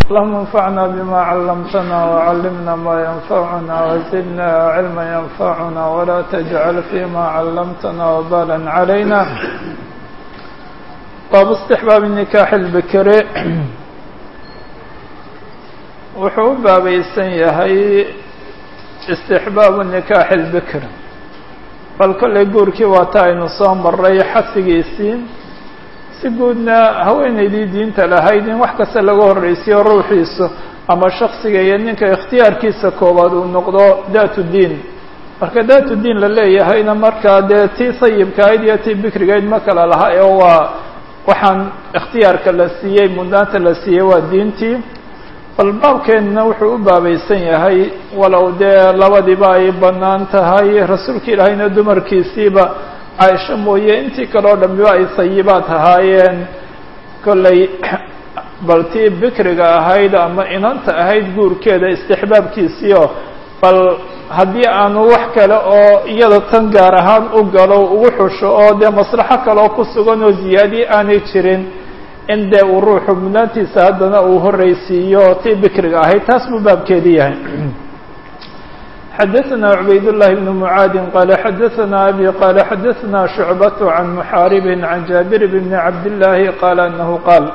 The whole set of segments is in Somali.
اللهم انفعنا بما علمتنا وعلمنا ما ينفعنا وزدنا علما ينفعنا ولا تجعل فيما علمتنا وبالا علينا باب استحباب النكاح البكر wuxuu u baabaysan yahay istixbaabu nikaaxi lbikr bal kollay guurkii waata aynu soo maray xasigiisii si guudna haweenaydii diinta lahayd in wax kasta laga horreysiyo ruuxiisu ama shaksiga iyo ninka ikhtiyaarkiisa koowaad uu noqdo daatu diin marka daatu diin la leeyahayna markaa dee tii sayibkaayd iyo tii bikrigayd ma kala laha ee waa waxaan ikhtiyaarka la siiyey mudnaanta la siiyey waa diintii bal baabkeenna wuxuu u baabaysan yahay walow dee labadiiba ay bannaan tahay rasuulka ilaahayna dumarkiisiiba caaisho mooye intii kale o dhambiba ay sayibaad ahaayeen kollay bal tii bikriga ahayd ama inanta ahayd guurkeeda istixbaabkiisiio bal haddii aanu wax kale oo iyada tan gaar ahaan u galo ugu xusho oo dee maslaxo kaleoo ku sugan oo ziyaadiye aanay jirin in dee uu ruuxu mudnaantiisa haddana uu horreysiiyo tii bikriga ahayd taas buu baabkeedii yahay xadaثna cubayd الlahi بn mعaadi qala xadaثna abi qala xadaثna شhucbaة can mxaarib can jaabir bn cabdالlahi qala anahu qaal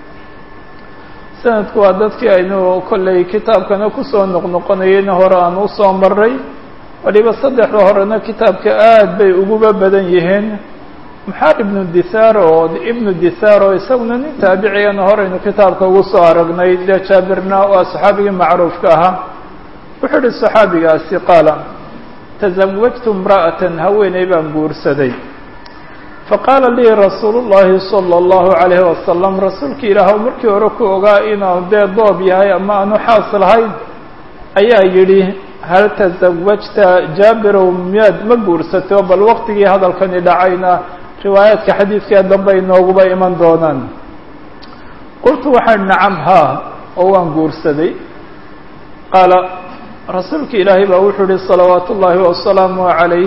sanadku waa dadkii aynu kollay kitaabkana kusoo noqnoqonayeyna hore aan usoo maray waliba saddexda horena kitaabka aad bay uguba badan yihiin maxaar ibnu dithaar oo ibnu dithaar oo isaguna nin taabiciyana horeynu kitaabka ugu soo aragnay dee jaabirna waa saxaabigii macruufka ahaa wuxuu ihi saxaabigaasi qaala tasawajtu imra'atan haweeney baan guursaday faqaala lii rasuulu llahi sala allahu calayhi wasalam rasuulkii ilaahw markii hore ku ogaa inuu dee doob yahay ama aanu xaas lahayn ayaa yidhi hal tasawajta jaabirow miyaad ma guursato bal waqtigii hadalkani dhacayna riwaayaadka xadiidka dambe inooguba iman doonaan qultu waxaan nacam haa oo waan guursaday qaala rasuulka ilaahay baa wuxuu ihi salawaatu ullaahi wasalaamu calayh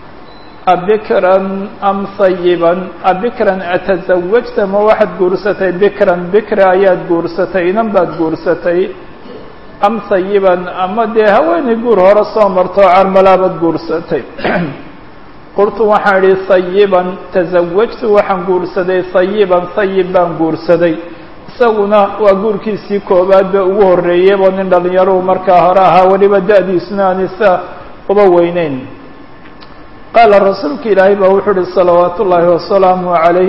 abikran am sayiban abikran atasawajta ma waxaad guursatay bikran bikra ayaad guursatay inan baad guursatay am sayiban ama dee haweenay guur hore soo marto carmalaabaad guursatay qultu waxaan idhi sayiban tasawajtu waxaan guursaday sayiban sayib baan guursaday isaguna waa guurkiisii koowaad ba ugu horreeyeybo nin dhallinyaruu markaa hore ahaa weliba da-diisuna aanisa uba weyneyn qaala rasuulka ilaahay baa wuxuu uhi salawaatu ullaahi wasalaamu calayh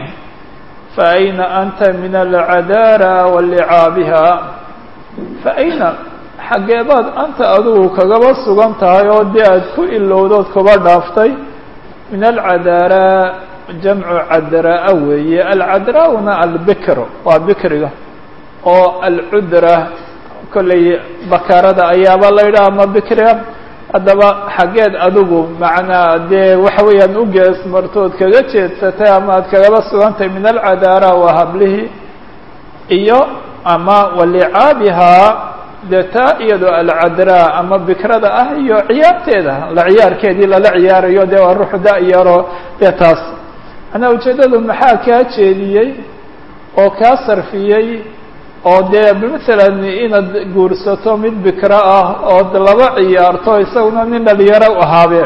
fa ayna anta min alcadaara wa licaabiha fa ayna xaggeebaad anta adigu kagaba sugan tahay oo dee aad ku ilowdood kuba dhaaftay min alcadaara jamcu cadraa weeye alcadraa'una albikr waa bikriga oo alcudra kollay bakaarada ayaaba la yidhaha ama bikriga haddaba xaggeed adigu macnaa dee waxa weeyaan u gees martood kaga jeedsatay ama aad kagaba sugantahay min alcadaara waa hablihii iyo ama walicaabihaa dee taa iyadoo alcadraa ama bikrada ah iyo ciyaarteeda la ciyaarkeedii lala ciyaarayo dee waa ruux da-yaro dee taas manaa ujeeddadu maxaa kaa jeediyey oo kaa sarfiyey oo dee masalan inaad guursato mid bikro ah ood laba ciyaarto isaguna nin dhalinyaro u ahaabeen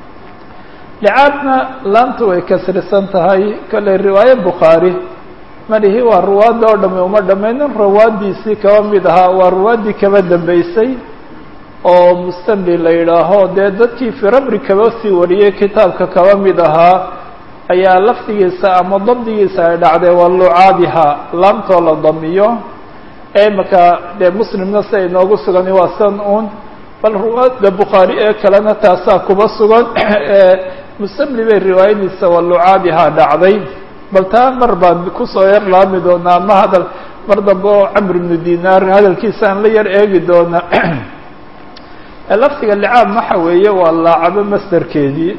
licaabna laantu way kasrisan tahay kolley riwaaye bukhaari malihi waa ruwaadda oo dhami uma dhammaynin rawaaddiisii kaba mid ahaa waa ruwaaddii kaba dambeysay oo mustamli la yidhaaho dee dadkii firabri kaba sii wariyey kitaabka kaba mid ahaa ayaa lafdigiisa ama dabdigiisa ay dhacday waa lucaabiha laamtoo la damiyo ee imaka dee muslimna si ay noogu sugani waa san un bal ruwaadda bukhaari ee kalena taasaa kuba sugan mustamli bay riwaayadiisa waa lucaabiha dhacday bal taa mar baan kusoo yar laami doonaa ama hadal mar dambe oo camr ibnu dinaar hadalkiisa aan la yar eegi doona lafdiga licaab waxa weeye waa laacabo masderkeedii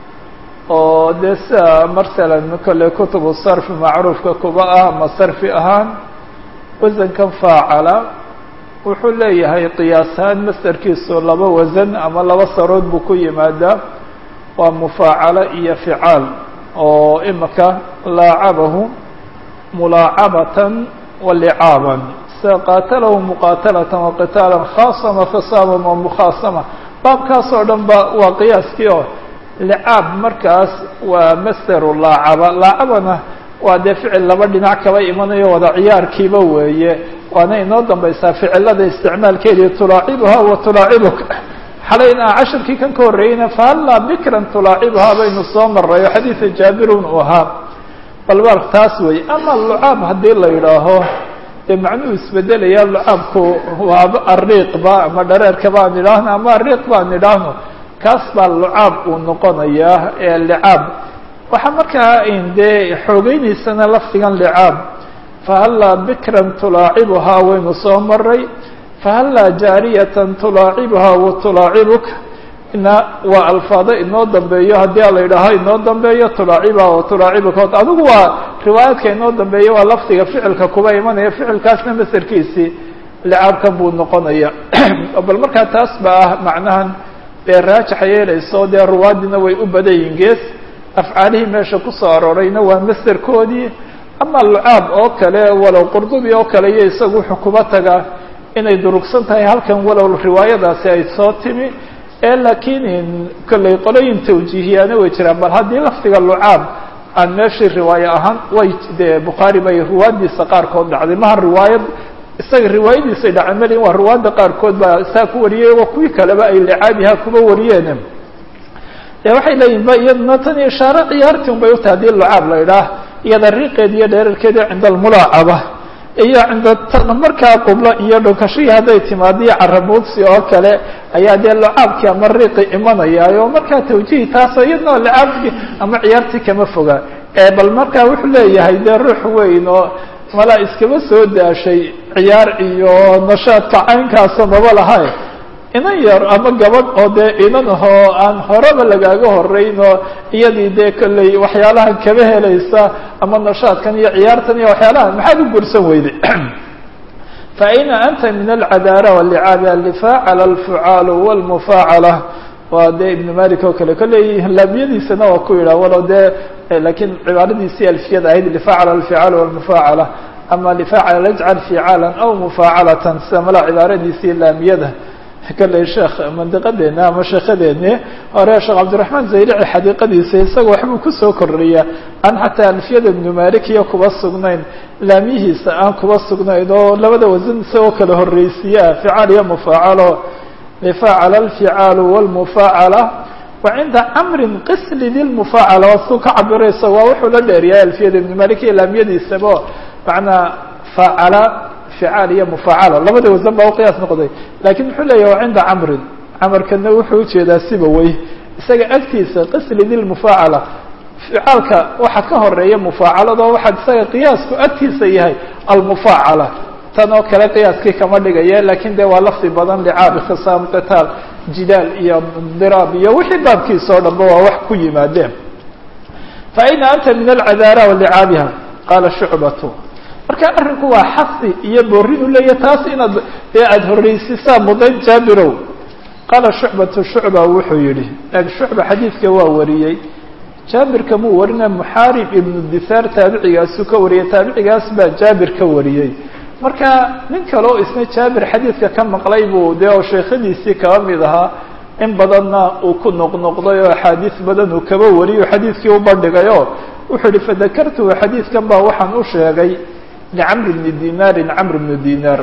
oo dee sida masalan kolley kutubu sarfi macruufka kuba ah ama sarfi ahaan wasankan faacala wuxuu leeyahay qiyaas ahaan masderkiisu laba wasan ama laba sarood buu ku yimaadaa waa mufaacalo iyo ficaal oo imika laacabahu mulaacabatan wa licaaban sida qaatalahu muqaatalatan wa qitaalan khaasama fisaaban wa mukhaasama baabkaas oo dhan ba waa qiyaaskii oo licaab markaas waa masderu laacaba laacabana waa dee ficil laba dhinac kaba imanayo wada ciyaarkiiba weeye waana inoo dambaysaa ficilada isticmaalkeedii tulaacibuha wa tulaacibuka xalayna cashirkii kan ka horreeyeyna fahallaa bikran tulaacibuhaa baynu soo maray oo xadiida jaabirun uu ahaa balbal taas weeye ama lucaab haddii la yidhaaho dee macnuhu isbedelaya lucaabku waaba ariiqba ama dhareerka baan idhaahno ama ariiq baan idhaahno kaas baa lucaab uu noqonayaa ee licaab waxaa markaa dee xoogeynaysana lafdigan licaab fahallaa bikran tulaacibuhaa waynu soo maray fahallaa jaariyatan tulaacibuhaa wa tulaacibuka ina waa alfaado inoo dambeeyo haddii a la yidhaaho inoo dambeeyo tulaacibuhaa wa tulaacibuka adigu waa riwaayaadka inoo dambeeya waa lafdiga ficilka kuba imanaya ficilkaasna masarkiisii licaabkan buu noqonaya bal markaa taas ba ah macnahan dee raajaxa yeelayso dee ruwaadina way u badan yihin gees afcaalihii meesha kusoo aroorayna waa masderkoodii ama lucaab oo kale walow qurdubi oo kale iyo isagu wuxuu kuba tagaa inay durugsan tahay halkan walow riwaayadaasi ay soo timi ee laakiin kolley qolooyin tawjiihiyaana way jiraan bal haddii lafdiga lucaab aan meeshii riwaaye ahaan way dee bukhaari bay riwaayadiisa qaarkood dhacday maha riwaayad isaga riwaayadiisay dhaceen mali waa riwaayadda qaarkood baa saa ku wariyey oo kuwii kaleba ay licaabiha kuba wariyeen de waxay leeyihin ba iyaduna tan ishaare ciyaartii un bay utahay hadii lucaab la idhaah iyada riiqeed iyo dheerarkeedi cinda almulaacaba iyo cinda markaa qublo iyo dhunkashihii hadday timaadiyo carabuudsi oo kale ayaa dee lucaabkii ama riiqi imanayaayo markaa tawjihi taas iyadna licaabkii ama ciyaartii kama foga bal markaa wuxuu leeyahay dee ruux weyn oo malaa iskaba soo daashay ciyaar iyo nashaadka caynkaasa maba lahay inan yar ama gabadh oo dee inan ahoo aan horeba lagaaga horeyn oo iyadii dee kolley waxyaalahan kaba helaysa ama nashaadkan iyo ciyaartan iyo waxyaalahan maxaad u gursan weyday fa ayna anta min alcadaara walicaabi allifaacala alfucaalu walmufaacala waa dee ibnu malik oo kale kolley laamiyadiisana waa ku yidhah walow dee lakiin cibaaradiisii alfiyada ahayd lifaacala alficaal walmufaacala ama lifaacala ajcal ficaalan aw mufaacalatan sida mala cibaaradiisii laamiyada kalley sheekh mandiqadeena ama sheekhadeeni hore sheekh cabdiraxmaan zaylici xadiiqadiisa isaga waxbuu kusoo kordhiya aan xataa alfiyada ibnu malik iyo kuba sugnayn laamiyihiisa aan kuba sugnayn oo labada wasan isagoo kala horreysiiyaa ficaal iyo mufaacalo lifaacala alficaalu walmufaacala wa cinda camrin qisli lilmufaacala waa suu ka cabiraysa waa wuxuu la dheeriyaa alfiyada ibnu malik iyo laamiyadiisaba macnaa faacala ficaal iyo mufaacala labada wasan baa uqiyaas noqday lakin muxuu leeyahy waa cinda camrin camarkana wuxuu ujeedaa siba wey isaga agtiisa qisli lilmufaacala ficaalka waxa ka horeeya mufaacalado waxaa isaga qiyaasku agtiisa yahay almufaacala tan oo kale qiyaaskii kama dhigaya lakin de waa lafdi badan licaab khisaam qitaal jidaal iyo diraab iyo wixii baabkiisa oo dhanba waa wax ku yimaadeen fa ayna anta min alcadaara walicaabiha qaala shucbatu marka arrinku waa xasi iyo borin u leeya taas inaad dee aada horreysisaa mudan jaabirow qaala shucbatu shucba wuxuu yihi shucba xadiidka waa wariyey jaabirka muu warina muxaarib ibnu dithaar taabicigaasuu ka wariyey taabicigaas baa jaabir ka wariyey marka nin kale oo isna jaabir xadiidka ka maqlay buu dee oo sheekhadiisii kaba mid ahaa in badanna uu ku noqnoqday oo axaadiis badan uu kaba wariyo xadiidkii u bandhigayo wuxuu yihi fadakartuhu xadiidkan baa waxaan u sheegay licamr bni dinaarin camr bnu dinaar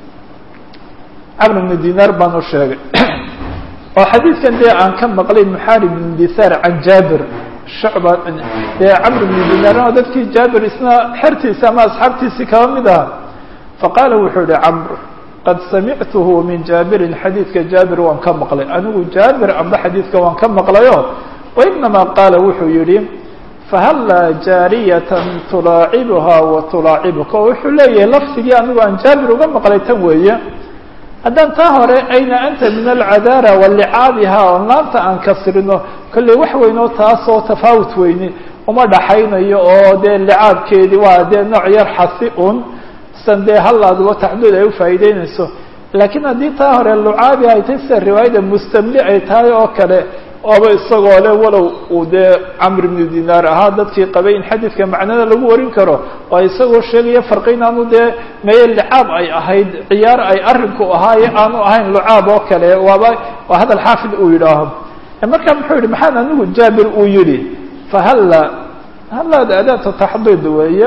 camr bnu dinaar baan u sheegay oo xadiidkan dee aan ka maqlay muxaarib bn dithaar can jaabir shucba dee camr bnu dinaar oo dadkii jaabir isna xertiisa ama asxaabtiisii kaba mid aha faqaala wuxuu yihi camr qad samictuhu min jaabirin xadiidka jaabir waan ka maqlay anigu jaabir amba xadiidka waan ka maqlayo wainamaa qaala wuxuu yihi fahallaa jaariyatan tulaacibuhaa wa tulaacibuka oo wuxuu leeyahay lafdigii anigu aan jaabir uga maqlay tan weeye haddaan taa hore ayna anta min alcadaara walicaabiha oon laanta aan kasrino kolley wax weynoo taasoo tafaawut weyni uma dhaxaynayo oo dee licaabkeedii waa dee nooc yar xasi un san dee hallaaduba taxduud ay ufaa'iideynayso laakiin haddii taa hore lucaabi ay tahay sida riwaayada mustamli ay tahay oo kale oaba isagoo le walow uu dee camr ibnu dinaar ahaa dadkii qabay in xadiidka macnada lagu warin karo waa isagoo sheegaya farqi inaanu dee meye licaab ay ahayd ciyaar ay arrinku ahaaye aanu ahayn lucaab oo kale waaba waa hadal xaafid uu yidhaaho markaa muxuu yihi maxaan anigu jaabir uu yihi fahalla hallaada adaata taxdiid weeye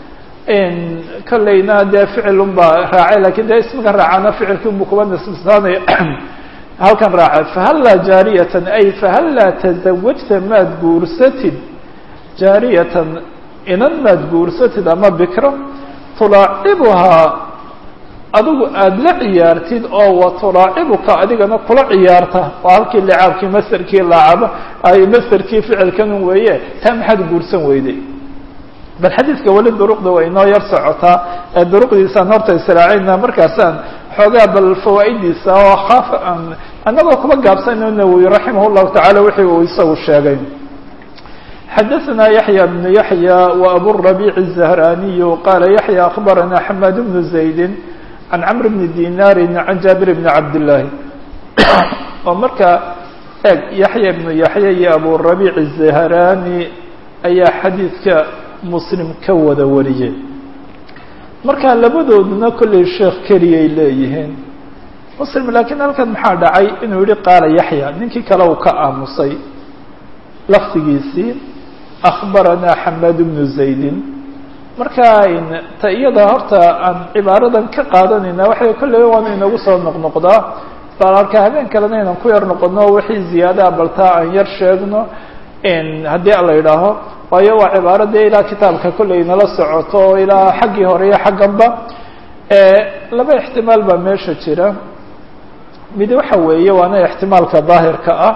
kollayna dee ficil unbaa raacay lakin dee ismika raacana ficilkii unbu kuba nisbisaanaya halkan raacay fahallaa jaariyatan ay fahallaa tazawajta maad guursatid jaariyatan inan maad guursatid ama bikro tulaacibuhaa adigu aada la ciyaartid oo wa tulaacibuka adigana kula ciyaarta waa halkii licaabkii masterkii laacaba ay masterkii ficilkanun weeye taa maxaad guursan weyday bal xadiidka weli duruqda way inoo yar socotaa ee duruqdiisaan horta israacayna markaasaan xoogaa bal fawaa'idiisa oo kaaf annagoo kuba gaabsano nawowi raximah llahu tacala wixii uu isagu sheegay xadaثna yaحyى بن yaحyى وaburabiع الزahraniyu qala yaحyى akbarana xamad bnu زaydi can cmr bni dinari can jaabir bni cabdالlahi oo marka eeg yaحya bnu yaحya iyo aburabiع الزahrani ayaa xadiidka muslim ka wada wariyey marka labadooduna kollay sheekh keliyay leeyihiin muslim laakiin halkan maxaa dhacay inuu yihi qaala yaxya ninkii kale uu ka aamusay lafdigiisii akhbaranaa xamaad bnu zaydin marka ta iyada horta aan cibaaradan ka qaadanayna waxay kolley waanu inagu soo noqnoqdaa bal arka habeen kalena inaan ku yar noqono wixii ziyaadaha baltaa aan yar sheegno haddii a la yidhaaho waayo waa cibaaro dee ilaa kitaabka kolley nala socoto oo ilaa xaggii hore iyo xagganba laba ixtimaal baa meesha jira mid waxa weeye waana ixtimaalka daahirka ah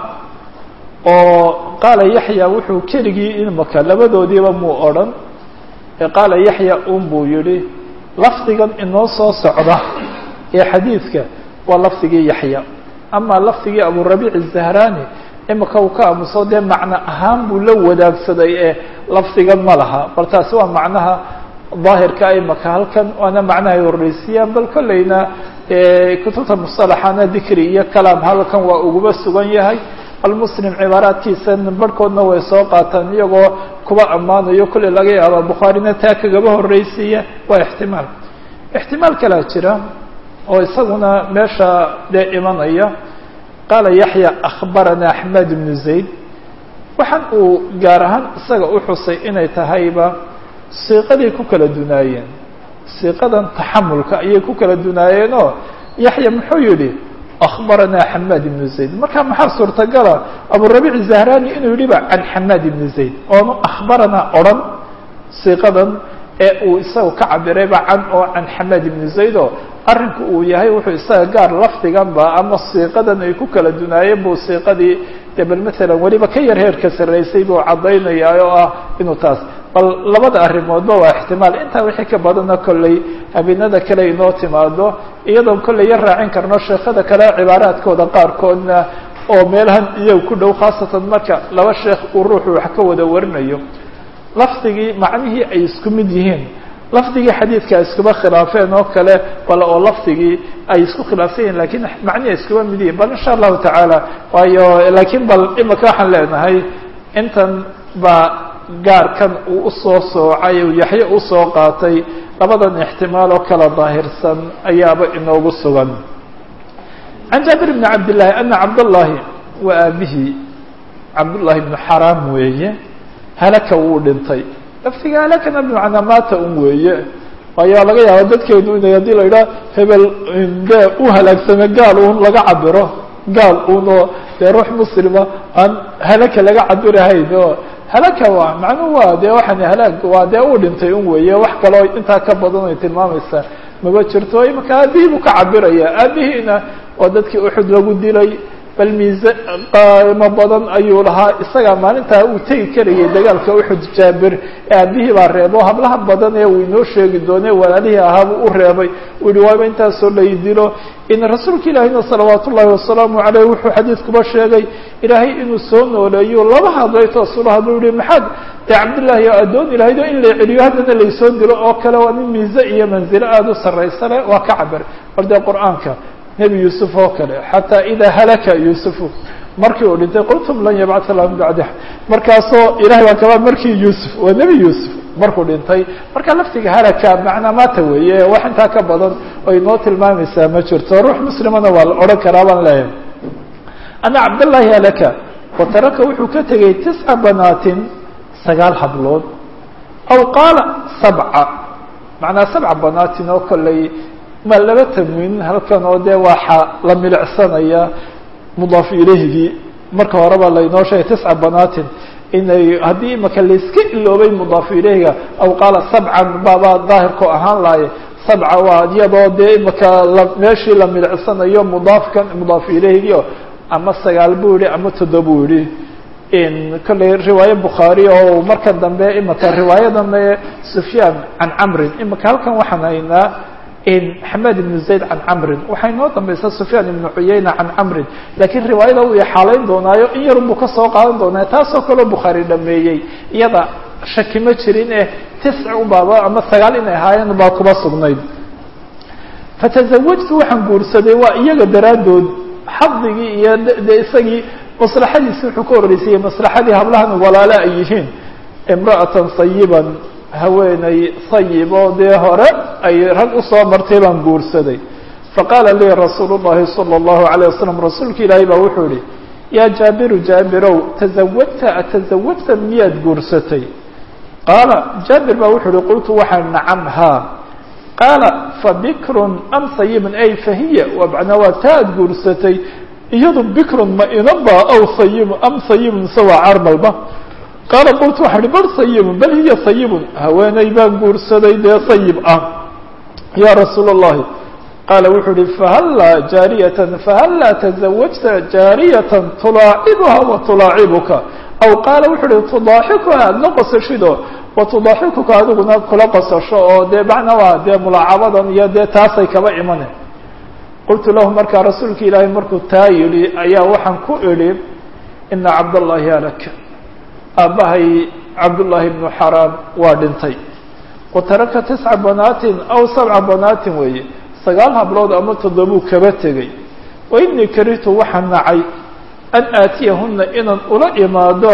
oo qaala yaxya wuxuu keligii imaka labadoodiiba muu odrhan ee qaala yaxya un buu yihi lafdigan inoo soo socda ee xadiidka waa lafdigii yaxya ama lafdigii aburabiic الzahrani imika uu ka aamuso dee macno ahaan buu la wadaagsaday ee lafdigan ma laha bal taasi waa macnaha daahirka imaka halkan waana macnaha ay horreysiyaan bal kolleyna kutubta musalaxana dikri iyo kalaam halkan waa uguba sugan yahay almuslim cibaaraadkiisa barhkoodna way soo qaataan iyagoo kuba ammaanayo kolley laga yaaba bukhaarina taa kagaba horreysiiya waa ixtimaal ixtimaal kalaa jira oo isaguna meesha dee imanaya qaala yaxya akhbarana axmed bnu zayd waxaan uu gaar ahaan isaga u xusay inay tahayba siiqaday ku kala dunaayeen siiqadan taxamulka ayay ku kala dunaayeenoo yaxya muxuu yihi akhbarana xamaad ibnu zayd marka maxaa suurtagala aburabiic zahrani inuu yidhiba can xamaad ibni zayd oonu akhbarana odrhan siiqadan ee uu isaga ka cabirayba can oo can xamaad ibni zayd oo arrinku uu yahay wuxuu isaga gaar lafdiganba ama siiqadan ay ku kala dunaayeen buu siiqadii dee bal maalan weliba ka yar heerka sarraysay buu caddaynayaa oo ah inuu taas bal labada arrimoodba waa ixtimaal intaa wixii ka badana kolley habeenada kale inoo timaado iyadoon kolley yar raacin karno sheekhada kale cibaaraadkooda qaarkoodna oo meelahan iyaga ku dhow khaasatan marka laba sheekh uu ruuxu wax ka wada warinayo lafdigii macnihii ay isku mid yihiin lafdigii xadiidka ay iskuba khilaafeen oo kale bal oo lafdigii ay isku khilaafsan yihin lakiin macnihi ay iskuba mid yihin bal insha allahu tacaala waayo laakiin bal imika waxaan leenahay intan baa gaarkan uu usoo soocay uu yaxye usoo qaatay labadan ixtimaal oo kala daahirsan ayaaba inoogu sugan can jaabir bni cabdillahi ana cabdallahi waa aabihii cabdullahi bnu xaraam weeye halaka wuu dhintay laftiga halakana bimacnaa maata un weeye waayo laga yaaba dadkeenu inay haddii la yidhaha hebel dee u halaagsame gaal un laga cabiro gaal un oo dee ruux muslima aan halaka laga cabirahayn oo halaka waa macnuhu waa dee waxaan halaag waa dee uu dhintay un weeye wax kaloo intaa ka badan ay tilmaamaysaa maba jirto imaka aabihii buu ka cabiraya aabihiina waa dadkii uxud lagu dilay bal miise qaimo badan ayuu lahaa isagaa maalintaa uu tegi karayay dagaalka uxud jaabir aabihii baa reebo hablaha badan ee uu inoo sheegi doone walaalihii ahaabuu u reebay uu yihi waaba intaasoo lay dilo in rasuulka ilaahina salawaat ullahi wasalaamu caleyh wuxuu xadiidkuba sheegay ilaahay inuu soo nooleeyo laba hadlay toosula haduu yihi maxaad dee cabdillahi oo addoon ilahaydo in la celiyo haddana laysoo dilo oo kale waa nin miise iyo manzilo aada u sarraysa leh waa ka cabir bal dee qur-aanka nebi yuusuf oo kale xataa idaa halaka yuusufu markii uu dhintay qultum lan yabcatha lahu min bacdi markaasoo ilahay baa kaba markii yuusuf waa nebi yuusuf markuu dhintay marka laftiga halaka macnaa maata weeye wax intaa ka badan oo inoo tilmaamaysaa ma jirto ruux muslimana waa la odhan karaa baan leeyahay ana cabdاllahi halaka wa taraka wuxuu ka tegey tisca banaatin sagaal hablood aw qaala sabca macnaa sabca banaatin oo kolley ma laba tamwiin halkan oo dee waxaa la milicsanaya mudaaf ilehigii marka horeba laynoo sheegay tisca banaatin inay haddii imaka layska iloobay mudaaf ileyhiga aw qaala sabcan baabaa daahirku ahaan lahaye sabca waa iyadoo dee imaka la meeshii la milicsanayo mudaafkan mudaaf ilehigio ama sagaal buu yihi ama toddoba buu yihi kolley riwaaye bukhaari oo marka dambe imaka riwaayadan sufyaan can camrin imaka halkan waxaan haynaa xamed ibn zayd can camrin waxaa inoo dambaysa sufyaan ibnu cuyayna can camrin lakiin riwaayada uu ixaalayn doonaayo in yarun buu kasoo qaadan doonaa taasoo kaleo bukhaari dhameeyey iyada shaki ma jirin eh tisc ubaaba ama sagaal inay ahaayeen baa kuba sugnayd fatazawajtu waxaan guursaday waa iyaga daraaddood xadigii iyo de isagii maslaxadiisi wuxuu ka horreysayey maslaxadii hablahan walaale ay yihiin imra'atan sayiban haweeney sayib oo dee hore ay rag usoo martay baan guursaday faqaala lii rasuulu llahi sala allahu alayh wasalam rasuulka ilaahay baa wuxuu yihi yaa jaabiru jaabirow tazawajta atazawajta miyaad guursatay qaala jaabir baa wuxuu yihi qultu waxaan nacam haa qaala fabikrun am sayibun ay fahiya macnaa waa taa ad guursatay iyadu bikrun ma inaba aw sayibun am sayibun sawa carmalba qaala qultu waxaa ihi bal sayibun bal hiya sayibun haweeney baan guursaday dee sayib ah yaa rasuula اllahi qaala wuxuu ihi fahallaa jaariyatan fahallaa tazawajta jaariyatan tulaacibuha wa tulaacibuka aw qaala wuxuu ihi tudaaxikuha aada la qosashido wa tudaaxikuka adiguna kula qosasho oo dee macna waa dee mulaacabadan iyo dee taasay kaba imane qultu lahu markaa rasuulka ilaahay markuu taa yidhi ayaa waxaan ku idhi ina cabdallahi halaka aabbahay cabdullaahi ibnu xaraam waa dhintay wa taraka tisca banaatin aw sabca banaatin weeye sagaal hablood ama toddobuu kaba tegey wa inii karihtu waxaan nacay an aatiyahuna inaan ula imaado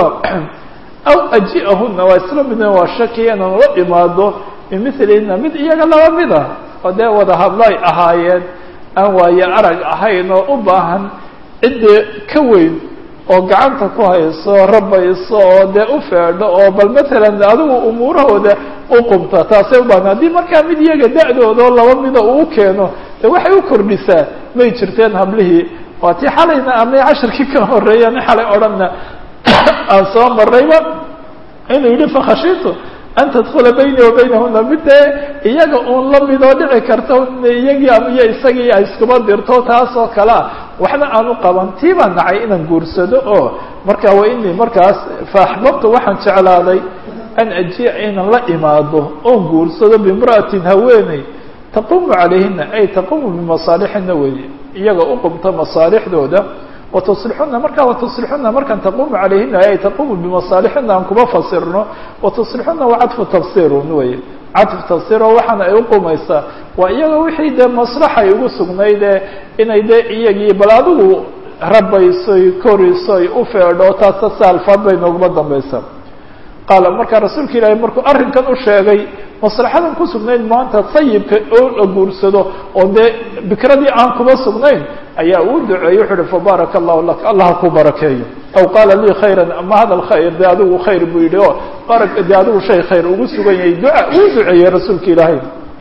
aw aji'ahuna waa isla midna waa shakiya inaan ula imaado bimilihina mid iyaga laba mid ah oo dee wada hablo ay ahaayeen aan waaye arag ahayn oo u baahan ciddii ka weyn oo gacanta ku hayso rabayso oo dee u feedho oo bal matalan adigu umuurahooda u qubta taasay u baahan haddii markaa mid iyaga da-dooda oo laba mida uu keeno dee waxay u kordhisaa may jirteen hablihii waa tii xalayna ama cashirkii ka horeeya nin xalay odhanna aan soo marayba inuu yidhi fakhashitu an tadkula bayni wa baynahuna mid dee iyaga uun la midoo dhici karta iyagii iyo isagii ay iskuba dirto taas oo kalea waxna aan u qaban tii baan nacay inaan guursado oo marka wa inii markaas faaxbabtu waxaan jeclaaday an ajiica inaan la imaado oon guursado bimra'atin haweeney taqumu calayhina ay taqumu bimasaalixina weeye iyaga u qumta masaalixdooda watuslixuna markaa watuslixuna markaan taqumu calayhina ay taqumu bimasaalixina aan kuma fasirno watuslixuna waa cadfu tafsirun weye cadfu tafsir oo waxaana ay uqumaysaa waa iyaga wixii dee maslaxay ugu sugnayd ee inay dee iyagii bal adigu rabaysoy korisoy u feedho taasa saalfaad bay nooguma dambaysaa qaala markaa rasuulka ilaahay markuu arrinkan u sheegay maslaxadan ku sugnayd maanta sayibka oo la guursado oo dee bikradii aan kuma sugnayn ayaa uu duceeyey wuxu uhi fabaaraka allahu lak allah ku barakeeyo aw qaala lii khayran ama hadal khayr dee adigu khayr buu yidhi o bara dee adigu shay khayr ugu sugan yahay duca uu duceeyey rasuulka ilaahay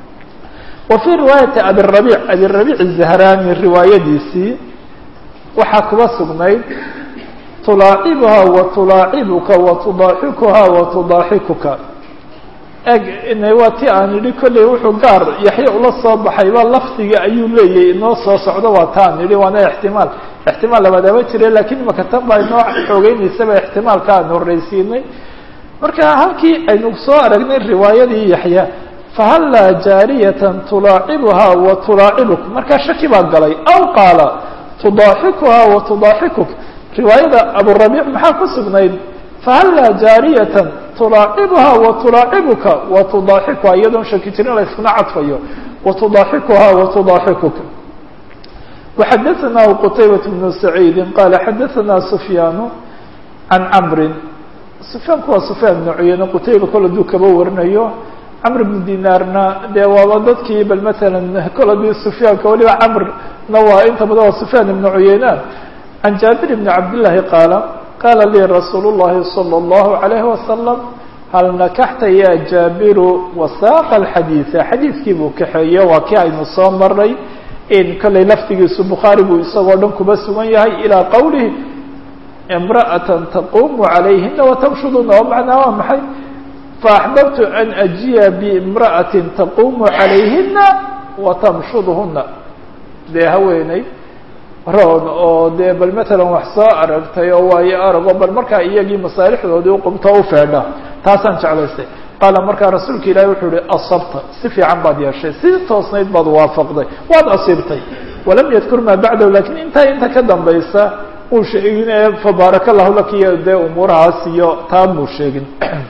wa fii riwaayati abirabiic abirabiic zahrani riwaayadiisii waxaa kuba sugnayd tulaacibuha wa tulaacibuka wa tudaaxikuha wa tudaaxikuka eg waa ti aan idhi kolley wuxuu gaar yaxya ula soo baxay ba lafdiga ayuu leeyahay inoo soo socdo waa taan idhi waana ixtimaal ixtimaal labadaba jire lakiin imaka tan baa inoo xoogeynaysa ba ixtimaalka aan horreysiinay marka halkii aynu soo aragnay riwaayadii yaxya fahallaa jaariyatan tulaacibuha wa tulaacibuk markaa shaki baa galay aw qaala tudaaxikuha wa tudaaxikuk riwaayada aburabiic maxaa ku sugnayd fahallaa jaariyatan tulaacibuha wa tulaacibuka wa tudaaxikuha iyadoon shaki jirin la iskuna cadfayo wa tudaaxikuha wa tudaaxikuka وxadaثnah qtaybaة بن سacيidi qala xadaثna سfyaan can cmri سfyaanku waa سfyaan بن cuyeyne qutayba kol aduu kaba warinayo cmr بن dinaarna dee waaba dadkii bal mثalا kol adii سfyaanka waliba cmrna waa inta badan waa سfyaan بن cuyeyne can jaabir بn cabdالlahi qaala qala lii rasuul الlahi slى الlaه عalيه وasلم hal nakaxta ya jaabiru wasaaqa alxadiida xadiidkii buu kaxeeye waa kii aynu soo maray in kollay laftigiisu bukhaari buu isagoo dhan kuba sugan yahay ilaa qowlihi imra'atan taquumu calayhina watamshuduna oo macnaa waa maxay faaxbabtu an ajiya biimra'atin taquumu calayhina watamshudhuna dee haweeney roon oo dee bal matalan wax soo aragtay oo waayo arago bal markaa iyagii masaalixdoodii uqubto u feedha taasaan jeclaystay qaala markaa rasuulka ilaahi wuxuu ihi asabta si fiican baad yeeshay si toosnayd baad waafaqday waad asiibtay walam yadkur maa bacdahu lakiin intaa inta ka dambaysa uu sheegin ee fabaaraka allahu laka iyo dee umuurahaas iyo taa muu sheegin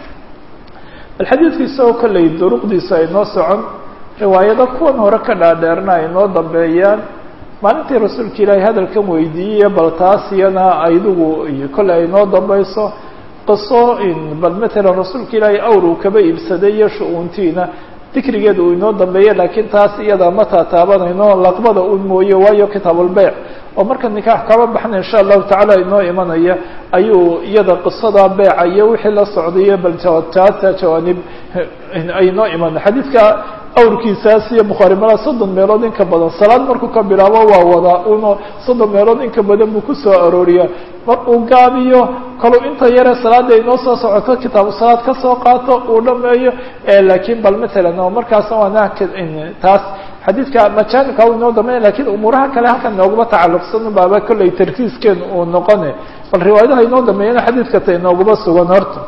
bal xadiidku isagoo kollay duruqdiisa ay noo socon riwaayado kuwan hore ka dhaadheerna ay noo dambeeyaan maalintii rasuulka ilaahi hadalkan weydiiyey bal taas iyana aydugu kolley ay noo dambayso qiso bal matalan rasuulka ilaahay awr uu kaba iibsaday iyo shu-uuntiina dikrigeeda uu inoo dambeeyey laakiin taas iyada ma taataabanayno laqbada un mooye waayo kitaabulbeyc oo marka nikaax kaba baxna insha allahu tacaala inoo imanaya ayuu iyada qisada beeca iyo wixii la socdayo bal taasa jawaanib ay noo imana xadiidka awrkiisaas iyo bukhaari malaa soddon meelood inka badan salaad markuu ka bilaabo waa wadaa uno soddon meelood inka badan buu kusoo arooriyaa mar uu gaabiyo kaluu inta yare salaada inoo soo socoto kitaabu salaad kasoo qaato uu dhameeyo laakiin bal matalan oo markaasna waana taas xadiidka majaanibka u inoo dambeya lakiin umuuraha kale halkan nooguma tacalluqsan baaba kollay tarkiiskeenu uu noqone bal riwaayadaha inoo dambeeyana xadiidka ta inooguma sugan horta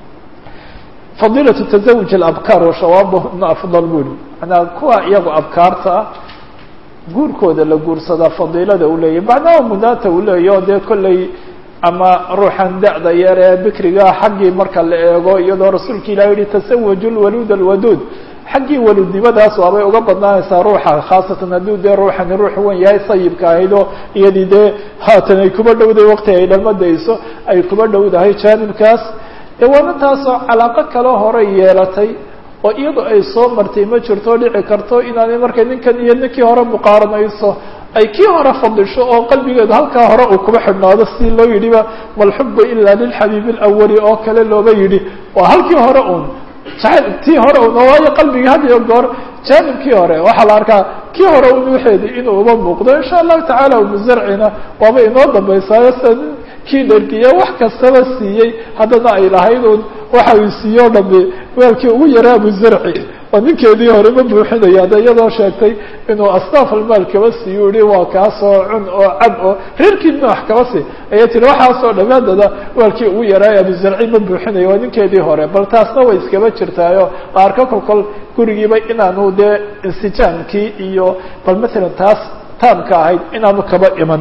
fadiilatu tazawuj alabkaar wa shawaabahuna afdal buri manaa kuwa iyagu abkaarta ah guurkooda la guursadaa fadiilada uu leeyahy macnaha mudaanta uu leeyahy oo dee kollay ama ruuxan da-da yar ee bikriga xaggii marka la eego iyadoo rasuulka ilahi yihi tasawaju lwaluud alwaduud xaggii waluudnimadaas waabay uga badnaanaysaa ruuxa khaasatan hadduu dee ruuxani ruux wen yahay sayibka ahayd oo iyadii dee haatan ay kuba dhowday waqti ay dhalmadayso ay kuba dhowdahay jaanibkaas dee waana taasoo calaaqo kale horay yeelatay oo iyadu ay soo martay ma jirto dhici karto inaanay markay ninkan iyo ninkii hore muqaaranayso ay kii hore fadisho oo qalbigeedu halkaa hore uu kuba xidhnaado si loo yidhiba malxubu ila lilxabiibi alawali oo kale looba yidhi waa halkii hore un jacayl tii hore un oo waayo qalbigii had iyo goor jaanibkii hore waxaa la arkaa kii hore un waxeedi inuu uba muuqdo insha allahu tacaala umuzarcina waaba inoo dambaysaayo sida kii dhergiya wax kastaba siiyey haddana ay lahayd un waxa uu siiye o dhami weelkii ugu yaraa abuzarci oo ninkeedii hore ma buuxinaya ada iyadoo sheegtay inuu asnaaf almaal kaba siiyo yihi waa kaasoo cun oo cab oo reerkiina wax kaba sii ayay tiri waxaasoo dhamaadada weelkii ugu yaraa abuzarci ma buuxinaya waa ninkeedii hore bal taasna way iskaba jirtaayo arka kolkol gurigiiba inaanu dee insijaamkii iyo bal matalan taas taamka ahayd inaanu kaba iman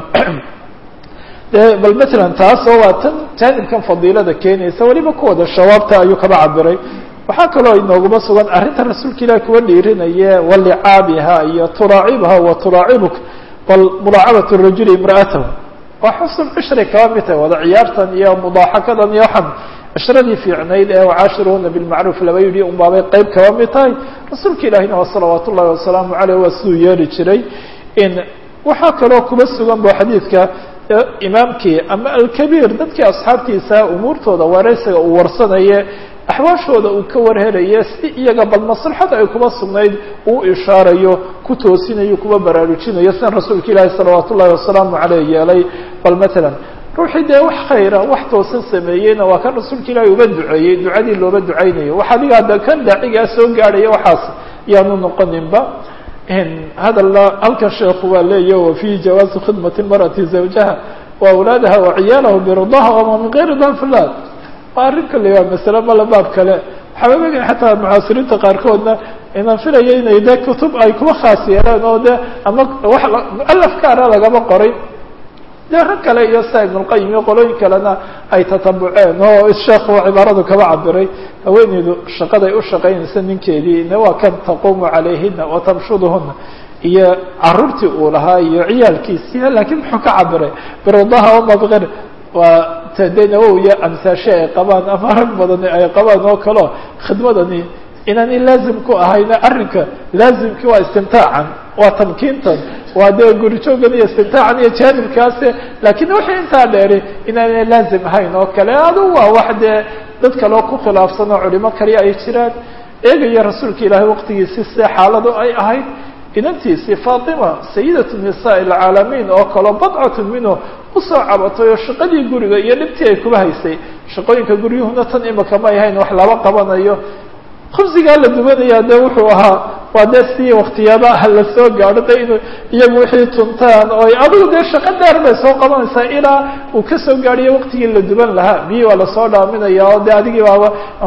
bal matalan taasoo waa tan jaanibkan fadiilada keenaysa weliba kuwada shawaabta ayuu kaba cabiray waxaa kaloo inooguma sugan arrinta rasuulka ilahi kuwa dhiirinaye walicaabiha iyo turaacibuha wa turaacibuk bal mudaacabat rajuli imra'atahu waa xusn cishri kaba mid tahay wada ciyaartan iyo mudaaxakadan iyo waxaan cishradii fiicnayd ee wacaashiruhuna bilmacruuf laba yidhi un baabay qeyb kaba mid tahay rasuulka ilaahina waa salawaat ullahi wasalaamu caleyh waa siduu yeeli jiray in waxaa kaloo kuba sugan ba xadiidka imaamkii ama alkabiir dadkii asxaabtiisa umuurtooda wareysiga uu warsanaye axwaashooda uu ka warhelaye si iyaga bal maslaxada ay kuba sugnayd uu ishaarayo ku toosinayo kuba baraarujinayo sidan rasuulka ilaahi salawaat ullahi wasalaamu caleyh yeelay bal matalan ruuxii dee wax khayra wax toosan sameeyeyna waa kan rasuulka ilaahi uga duceeyey ducadii looba ducaynayo wax adiga hadda kan daacigaa soo gaadhaya waxaas yaanu noqoninba hadalla halkan sheekhu waa leeya wa fihi jawaazu khidmati marati zawjaha wa awlaadaha wa ciyaalaha biridaha wama min gayri danfilad waa arrin kale waa masale male baab kale waxaa oga xataa mucaasiriinta qaarkoodna inaan filayo inay de kutub ay kuba khaas yeeleen oo de ama wax mualaf kaana lagama qoray de rag kale iyo sa ibnulqayim iyo qolooyin kalena ay tatabuceen oo sheekhu cibaaradu kaba cabiray haweeneydu shaqaday u shaqaynaysa ninkeedii ina waa kan taquumu calayhina wa tamshuduhuna iyo caruurtii uu lahaa iyo ciyaalkiisiiya laakiin muxuu ka cabiray biradaha uma bikayr waa tade nawowiya amsaashe ay qabaan ama rag badani ay qabaan oo kaleo khidmadani inaanay laazim ku ahayna arrinka laazimkii waa istimtaacan waa tamkiintan waa dee gurijoogan iyo istimtaacan iyo jaanibkaase laakiin wixii intaa dheeri inaanay laazim ahayn oo kale adu waa wax dee dad kaleo ku khilaafsan oo culimo kaliya ay jiraan eegaya rasuulka ilaahay waqtigiisi see xaaladu ay ahayd inantiisii faatima sayidatu nisaa alcaalamiin oo kaleo badcatu minhu usoo cabatay oo shaqadii guriga iyo dhibtii ay kuba haysay shaqooyinka guryuhuna tan imika may ahayn wax laba qabanayo khubsigaa la dubanaya de wuxuu ahaa waa dee si waktiyadaha la soo gaadho de inu iyagu wixii tuntaan oo adigu dee shaqo dheer bay soo qabanaysaa ilaa uu kasoo gaadhiyo waktigii la duban lahaa biyi waa lasoo dhaaminaya oo de adigii baaba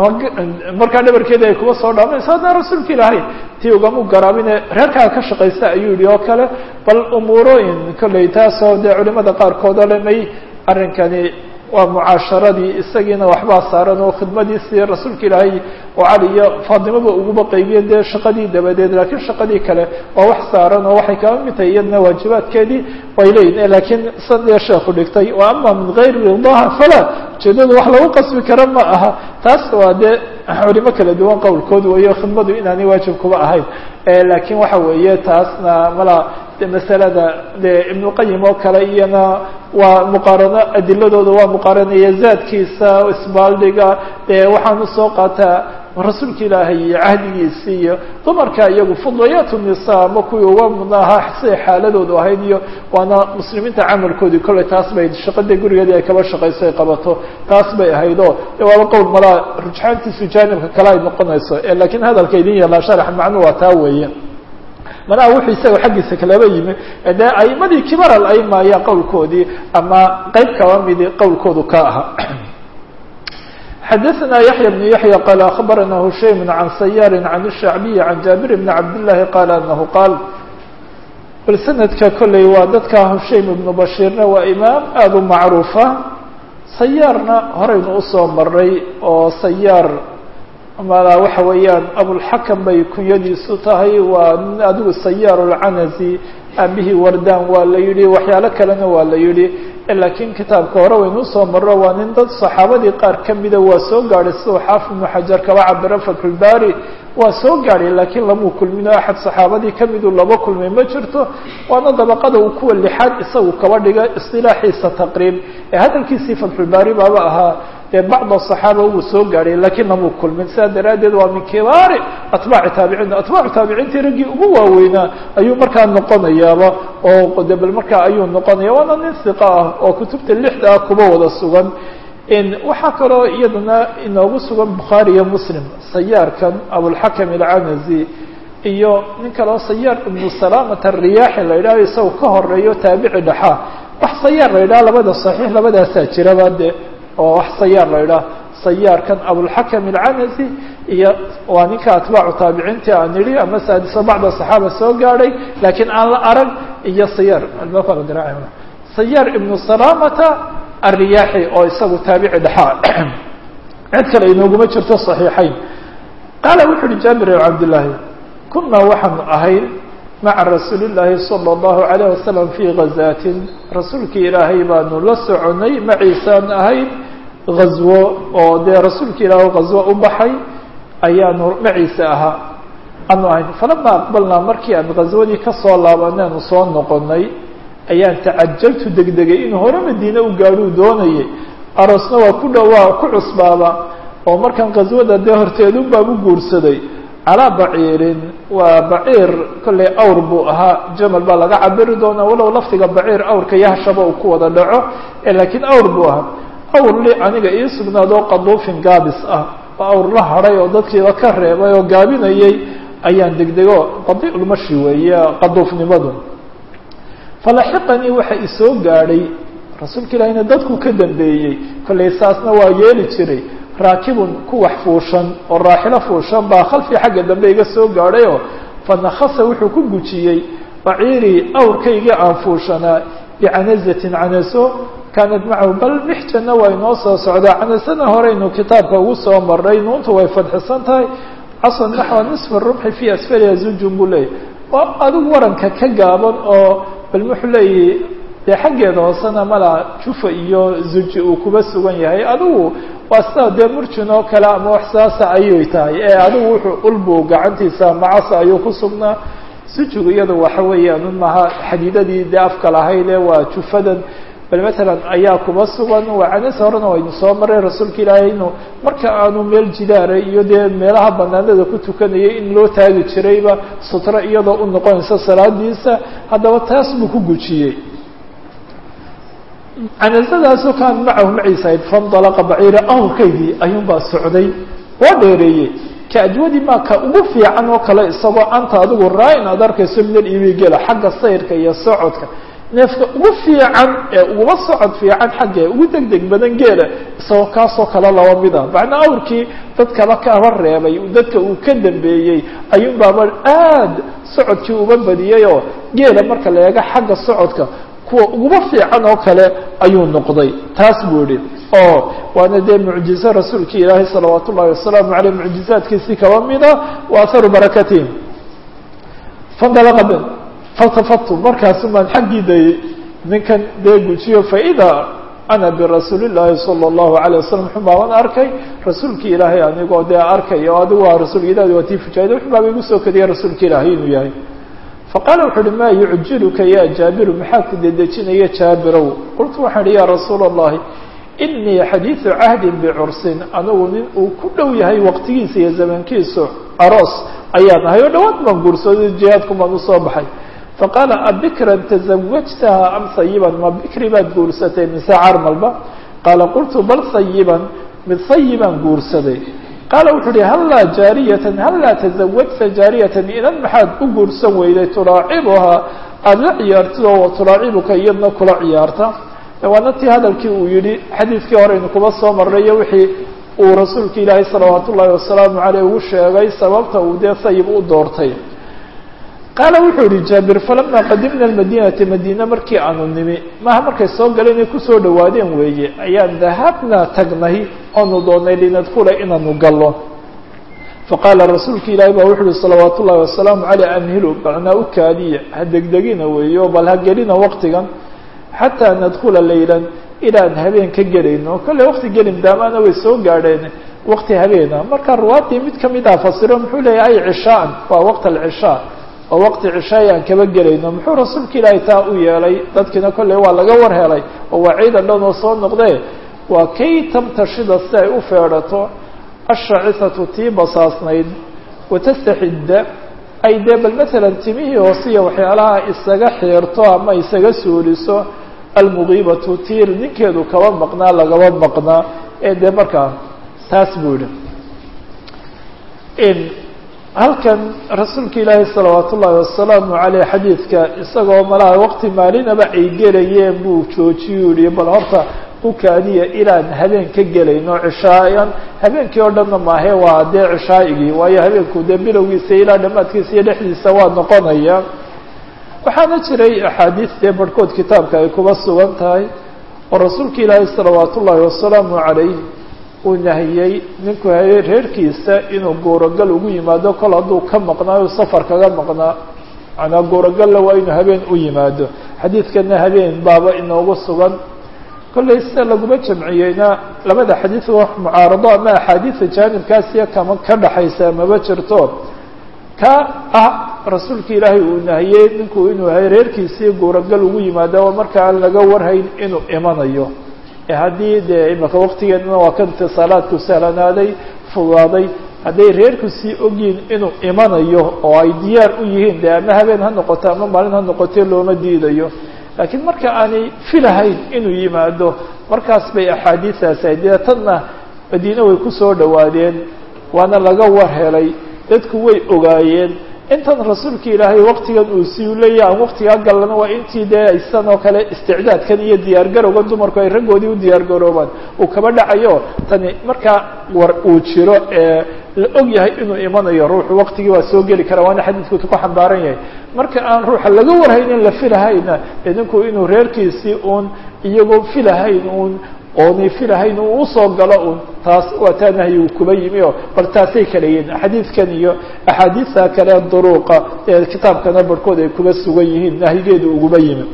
markaa dhabarkeeda ay kuba soo dhaaminaysa hadda rasuulka ilaahay tii ugamu garaabine reerkaa ka shaqaysta ayuu yihi oo kale bal umuurooyin kolley taasoo dee culimada qaarkood oo le may arrinkani waa mucaasharadii isagiina waxbaa saaran oo khidmadiisii rasuulka ilaahay oo cali iyo faatimaba uguba qaybiye dee shaqadii dabadeed laakiin shaqadii kale waa wax saaran oo waxay kaba mid tahay iyadna waajibaadkeedii way leeyihin laakiin sadee sheeku dhigtay wa ama min gayri ridaha falaa ujeedadu wax lagu qasbi kara ma aha taas waa dee culimo kala duwan qowlkood weeyo khidmadu inaanay waajib kuba ahayn laakiin waxa weeye taasna mala de masalada de ibnuqayim oo kale iyana waa muqaarano adiladooda waa muqaaranaya zaadkiisa isbaaldhiga dee waxaan usoo qaataa rasuulka ilaahay iyo cahdigiisi iyo dumarka iyagu fudlayaat nisa ama kuwii uga mudna ahaa siday xaaladoodu ahayd iyo waana muslimiinta camalkoodii kolley taas bay shaqada gurigeedii ay kaba shaqayso ay qabato taas bay ahayd oo de waaba qowl malaa rujxaantiisu jaanibka kale ay noqonayso lakiin hadalka idin yaallaa sharax macnu waa taa weeye manaha wuxuu isaga xaggiisa kalaba yimi dee aimadii kibar alaima ayaa qowlkoodii ama qeyb kaba midi qowlkoodu ka ahaa xadaثna yaحya بن yaحya qal aخbarana hushaym can sayaari can الshacbiyi can jaabir bn cabdالlahi qala anahu qaal bal sanadka kolley waa dadka hushaym ibnu bashiirna waa imaam aada u macruufa sayaarna horeynu usoo maray oo sayaar mala waxa weeyaan abulxakam bay kunyadiisu tahay waa nin adigu sayaar اlcanazi aabihii wardaan waa la yihi waxyaalo kalena waa la yihi laakiin kitaabka hore waynu usoo maro waa nin dad saxaabadii qaar kamida waa soo gaadhay siduu xaafid ibnu xajar kaba cabiro fatxulbari waa soo gaadhay laakiin lamuu kulmin oo axad saxaabadii kamiduu laba kulmay ma jirto waana dabaqada uu kuwa lixaad isagu kaba dhiga isilaaxiisa taqriib ee hadalkiisii fatxulbari baaba ahaa dee bacda saxaaba wuu soo gaadhay laakiin lamuu kulmin sidaa daraaddeed waa min kibaari atbaaci taabiciin atbaacu taabiciintii raggii ugu waaweynaa ayuu markaa noqonayaaba oo de bal markaa ayuu noqonaya waana nin hiqa ah oo kutubta lixda ah kuba wada sugan waxaa kaloo iyadana inoogu sugan bukhaari iyo muslim sayaarkan abulxakam alcanazi iyo nin kaleo sayaar ibnu salaamata ariyaaxi la yidhahho isaga ka horeeyo taabici dhaxaa wax sayaar la yidhaha labada saxiix labadaasaa jiraba de oo wax sayaar la yidhaha sayaarkan abulxakam alcanazi iyo waa ninka atbaacu taabiciintii aan nidhi ama saadiso bacda saxaaba soo gaadhay laakiin aan la arag iyo sayaar sayaar ibnu salaamata الriyaaxi oo isagu taabici dhexaa cid kale inooguma jirto صaxiixayn qaala wuxu uhi jaabir bn cabdالlaahi kunaa waxaanu ahayn maca rasuuli الlaahi salى الlahu عalيه wasalam fii gazaatin rasuulkii ilaahay baanu la soconay maciisaan ahayn gazwo oo dee rasuulka ilaah gazwo u baxay ayaanu maciise ahaa aanu ahayn falama aqbalnaa markii aan gazwadii kasoo laabaneenu soo noqonay ayaan tacajaltu degdegay inuu hore madiine u gaadhuu doonayay aroosna waa ku dhawaa ku cusbaaba oo markan qaswada dee horteedun baan u guursaday calaa baciirin waa baciir kollay awr buu ahaa jamal baa laga cabiri doonaa walow lafdiga baciir awrka yahshaba uu ku wada dhaco laakiin awr buu ahaa awr li aniga ii sugnaadoo qaduufin gaabis ah oo awr la hadhay oo dadkiiba ka reebay oo gaabinayay ayaan degdego qadiulmashi weeye qaduufnimadu falaxiqanii waxa isoo gaadhay rasuulka ilaahina dadku ka dambeeyey kollay saasna waa yeeli jiray raakibun ku wax fuushan oo raaxilo fuushan baa khalfii xagga dambe iga soo gaadhayoo fanakasa wuxuu ku gujiyey baciirii awrkaygii aan fuushanaa bicanazatin canaso kaanat macahu bal mixjana waa inoo soo socdaa canasana horeynu kitaabka ugu soo maray nuuntu way fadxisan tahay casan naxwa nisfa rumxi fii asfaliha zujun buu leeyay oo adigu waranka ka gaaban oo bal wuxuu leeyahy dee xaggeeda hoosena mala jufa iyo zuji uu kuba sugan yahay adigu waa sida dee murjin oo kale ama wax saasa ayay tahay ee adigu wuxuu ulbu gacantiisa macasa ayuu ku sugnaa sujigu iyadu waxa weeyaan un maha xadiidadii dee afka lahayd ee waa jufadan bal matalan ayaa kuba sugan waa canas horena waynu soo maray rasuulka ilaahay inuu marka aanu meel jidaara iyo dee meelaha banaanada ku tukanayay in loo taagi jirayba sutro iyadoo u noqonaysa salaadiisa haddaba taas buu ku gujiyey canasadaasoo kaan macahu maciisa ayd fandalaqa baciira awrkaydii ayuunbaa socday waa dheereeyey ka ajwadi maa ka ugu fiican oo kale isagoo anta adigu raa-in aad arkayso minal ibi gela xagga sayrka iyo socodka neefka ugu fiican ee uguba socod fiican xagga ugu deg deg badan geela isagoo kaasoo kale laba mid ah macnaa awrkii dadkaba kaba reebay dadka uu ka dambeeyey ayuunbaaba aad socodkii uba badiyey oo geela marka la eego xagga socodka kuwa uguba fiican oo kale ayuu noqday taas buu yihi oo waana dee mucjizo rasuulki ilaahay salawaat ullahi wasalaamu aleyh mucjizaadkiisii kaba mida wa aharu barakatihim fandalaqa b faltafatu markaasu maan xaggii dayey ninkan dee gujiyo faida ana birasuuli llaahi sala allahu alayh wasalam xumaaban arkay rasuulki ilaahay anigoo dee arkay oo adigu waa rasuulka ilahi waa tii fujaayda xumaaba igu soo kadiya rasuulka ilaahay inuu yahay faqaala wuxu uhi maa yucjiluka ya jaabiru maxaa ku dedejinaya jaabirow qultu waxaan ihi ya rasuula allahi inii xadiidu cahdin bicursin anigu nin uu ku dhow yahay waqtigiisa iyo zamankiisu aroos ayaan ahay oo dhawaad baan guursooday jihaadku baan usoo baxay faqaala abikran tazawajtaha am sayiban ma bikri baad guursatay mise carmalba qaala qultu bal sayiban mid sayibaan guursaday qaala wuxuu uhi hallaa jaariyatan hallaa tazawajta jaariyatan inan maxaad u guursan weyday tulaacibuhaa aada la ciyaartid oo tulaacibuka iyadna kula ciyaarta waana tii hadalkii uu yihi xadiidkii horeynu kuba soo marrayo wixii uu rasuulka ilaahay salawaat ullaahi wasalaamu caleyh ugu sheegay sababta uu dee sayib u doortay qaala wuxuu yihi jaabir falamaa qadimna almadinata madiina markii aanu nimi maaha markay soo galeen ay kusoo dhawaadeen weeye ayaan dahabnaa tagnay oonu doonay linadkula inaanu gallo faqaala rasuulka ilaahi baa wuxu uhi salawaat ullahi wasalaamu caleyh amhilu macnaa u kaadiya ha degdegina weeyo bal ha gelina waqtigan xataa nadkula laylan ilaan habeen ka gelayno kolle waqti gelin daamaana way soo gaadheen waqti habeena marka ruwaadii mid kamid ah fasiro muxuu leeyahay cishaan waa waqt alcishaa oo waqti cishaay aan kaba gelayno muxuu rasuulka ilaahay taa u yeelay dadkiina kolley waa laga war helay oo waa ciidan dhan oo soo noqdee waa kay tamtashida si ay u feedhato ashacisatu tii basaasnayd watastaxidda ay dee bal matalan timihii hoosiya waxyaalaha isaga xiirto ama isaga suuliso almugiibatu tiir ninkeedu kaba maqnaa lagaba maqnaa ee dee markaa taas buu yihi halkan rasuulka ilaahi salawaat ullaahi wasalaamu caleyh xadiidka isagoo malaha waqti maalinaba ay gelayeen buu joojiyuu yihi bal horta u kaadiya ilaan habeen ka gelayno cishaayan habeenkii oo dhanna maahe waa dee cishaa'igii waayo habeenku dee bilowgiisa ilaa dhammaadkiisa iyo dhexdiisa waa noqonaya waxaana jiray axaadiis dee barhkood kitaabka ay kuba sugan tahay oo rasuulka ilaahi salawaat ullaahi wasalaamu calayh uu nahiyey ninku reerkiisa inuu guuragal ugu yimaado kol hadduu ka maqnaayo safar kaga maqnaa manaa guuragalla waa inuu habeen u yimaado xadiidkana habeen baaba inoogu sugan kollay sida laguma jamciyeyna labada xadiid wax mucaarado ama axaadiida jaanibkaasiyo kama ka dhaxaysa maba jirto ka ah rasuulka ilaahay uu nahiyey ninku inuu reerkiisii guuragal ugu yimaado oo marka aan laga warhayn inuu imanayo haddii dee imaka waqtigeedana waa kan itisaalaadku sahlanaaday fudaaday hadday reerku sii ogyihin inuu imanayo oo ay diyaar u yihiin de ama habeen ha noqoto ama maalin ha noqotee looma diidayo laakiin marka aanay filahayn inuu yimaado markaas bay axaadiistaasi ahayd dee tanna madiine way kusoo dhawaadeen waana laga war helay dadku way ogaayeen intan rasuulka ilaahay waqtigan uu sii leeyahy aan waqtigaa gallana waa intii dee aysan oo kale isticdaadkan iyo diyaargarowgan dumarku ay raggoodii u diyaargaroobaan uu kaba dhacayo tani markaa war uu jiro ee la og yahay inuu imanayo ruuxu waqtigii waa soo geli karaa waana xadiidku ku xambaaran yahay marka aan ruuxa laga warhaynin la filahayna idinku inuu reerkiisii uun iyagoo filahayn uun oonay filahayn uu usoo galo un taas waa taa nahyi uu kuba yimi oo bal taasay kala yihiin xadiidkan iyo axaadiista kale duruuqa ee kitaabkana barhkood ay kuba sugan yihiin nahyigeedu uguba yimi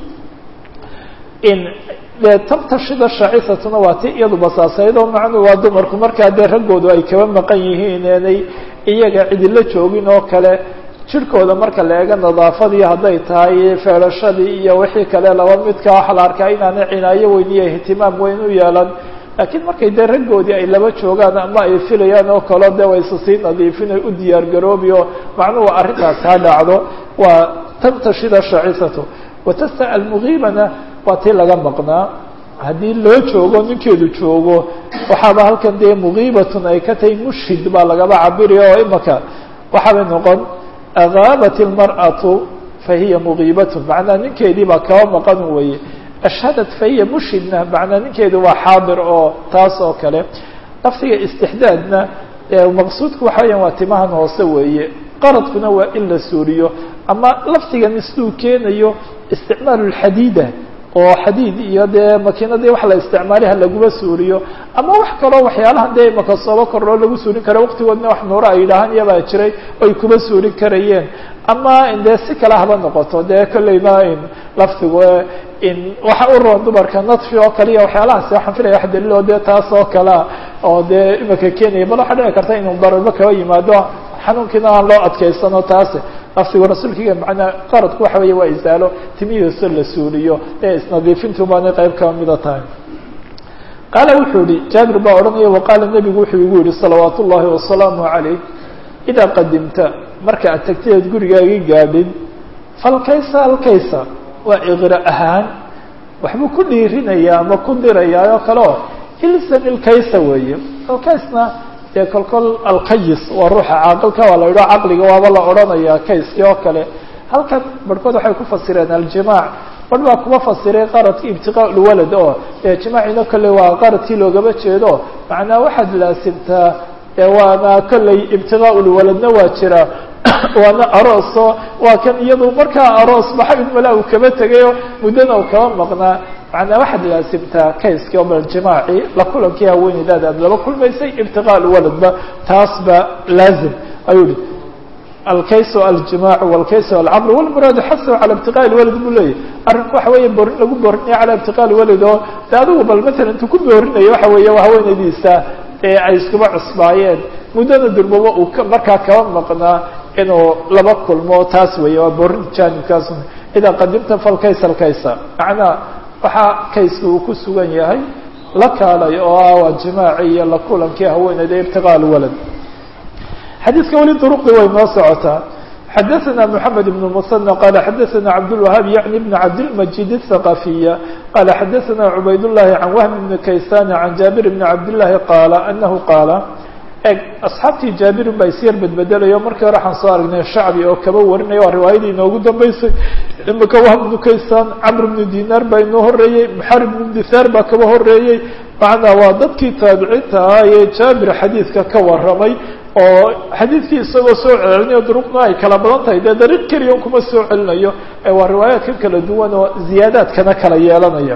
in dee tabtashida shaacisatuna waa ti iyadu basaasayd oo macnuu waa dumarku markaa dee raggoodu ay kaba maqan yihiin eenay iyaga cidila joogin oo kale jirhkooda marka la eego nadaafadii hadday tahay feelashadii iyo wixii kale laba midka waxa la arkaa inaanay cinaayo weyn iyo ihtimaam weyn u yeelan laakiin markay dee raggoodii ay laba joogaan ama ay filayaan oo kaleo dee wayse sii nadiifin ay u diyaar garoobi oo macnuhu arrintaas ha dhacdo waa tabtashida shaacisatu watasta almugiibana waa tii laga maqnaa haddii loo joogo ninkeedu joogo waxaaba halkan dee mugiibatun ay ka tahay mushhid baa lagaba cabiraya oo imaka waxaabay noqon agaabat ilmar'atu fahiya mugiibatun macnaa ninkeedii baa kaba maqan weeye ashhadat fahiya mushhidna macnaa ninkeedu waa xaadir oo taas oo kale lafdiga istixdaadna maqsuudku waxa weyaan waa timahan hoose weeye qaradkuna waa in la suuriyo ama lafdigan siduu keenayo isticmaalu lxadiida oo xadiid iyo dee makiinadii wax la isticmaaliha laguma suuriyo ama wax kaloo waxyaalahan dee imaka soobo korloo lagu suurin kara waqtigoodna wax nuuro ay yidhaahaan iyabaa jiray oy kuma suurin karayeen ama dee si kale haba noqoto dee kolleyba lafdigu in waxa u roon dumarka nadfi oo kale iyo waxyaalahaasi waxaan filaya wax daliil oo dee taas oo kalea oo dee imaka keenaya bal waxaa dhici karta inuu dararba kaba yimaado xanuunkiina aan loo adkaysano taasi lafdigu rasuulkiga macnaa qaradku waxa weeye waa isaalo timihiiso la suuliyo ee isnadiifintu baanay qayb kaba mida tahay qaala wuxuu yihi jaabir baa odhanaya waqaala nebigu wuxuu igu yihi salawaat ullaahi wasalaamu calayh idaa qadimta marka aad tagtaeed gurigaagi gaadhin falkaysa alkaysa waa iqra ahaan waxbuu ku dhiirinayaa ama ku dirayaa oo kale oo ilzam ilkaysa weeye alkaysna dee kolkol alkayis waa ruuxa caaqilka waa la idho caqliga waaba la odhanayaa kayskii oo kale halkan barhkood waxay ku fasireen aljimaac barh baa kuma fasiray qaradki ibtiqaa lwalad oo dee jimaacina kolley waa qaradkii loogama jeedo macnaa waxaad laasimtaa waana kolley ibtiqaa lwaladna waa jira waana arooso waa kan iyadu markaa aroos baxa mala uu kaba tegayo muddana u kaba maqnaa macnaa waxaad laasimtaa kayskii oo baljimaaci la kulankii haweeneydaada aad laba kulmaysay ibtiqaa lwaladba taas ba laazim ayuu yihi alkayso aljimaacu walkayso alcamr walmuraadu xasahu cala ibtiqaa lwalad buu leeyahy arrinku waxa weeye borin lagu boorinayo cala ibtiqaa lwalad oo de adigu bal matalan intuu ku boorinayo waxa weeye waa haweeneydiisa ee ay iskuba cusbaayeen muddada durbaba uu markaa kaba maqnaa inuu laba kulmo taas weeye waa borin jaanibkaas idaa qadimta falkaysa alkaysa macnaa waxaa kayska uu ku sugan yahay la kaalay oo ah waa jimaaci iyo la kulankii haweeneyda ibtiqaa lwalad xadiiska weli duruqdii way noo socotaa xadaثna mحamed بن المثنى qala xadaثna cabdالوahاab yaعni بn cabdالmجid الثaqafiya qala xadaثna cubayd الlahi can whm بn kaysan can jaabir bn cabdالlahi qaala anahu qaala eg asxaabtii jaabirin baa isyar bedbedelayo markii hore waxaan soo aragnay shacbi oo kaba warinaya waa riwaayadii inoogu dambeysay imika wahb bnu kaysan camr bnu dinaar baa inoo horeeyey muxarib bnu dithaar baa kaba horeeyey macnaa waa dadkii taabiciinta ahaa ee jaabir xadiidka ka waramay oo xadiidkii isagoo soo celinayo duruqna ay kala badan tahay dee dariiq keliya kuma soo celinayo ee waa riwaayaadka kala duwan oo ziyaadaadkana kala yeelanaya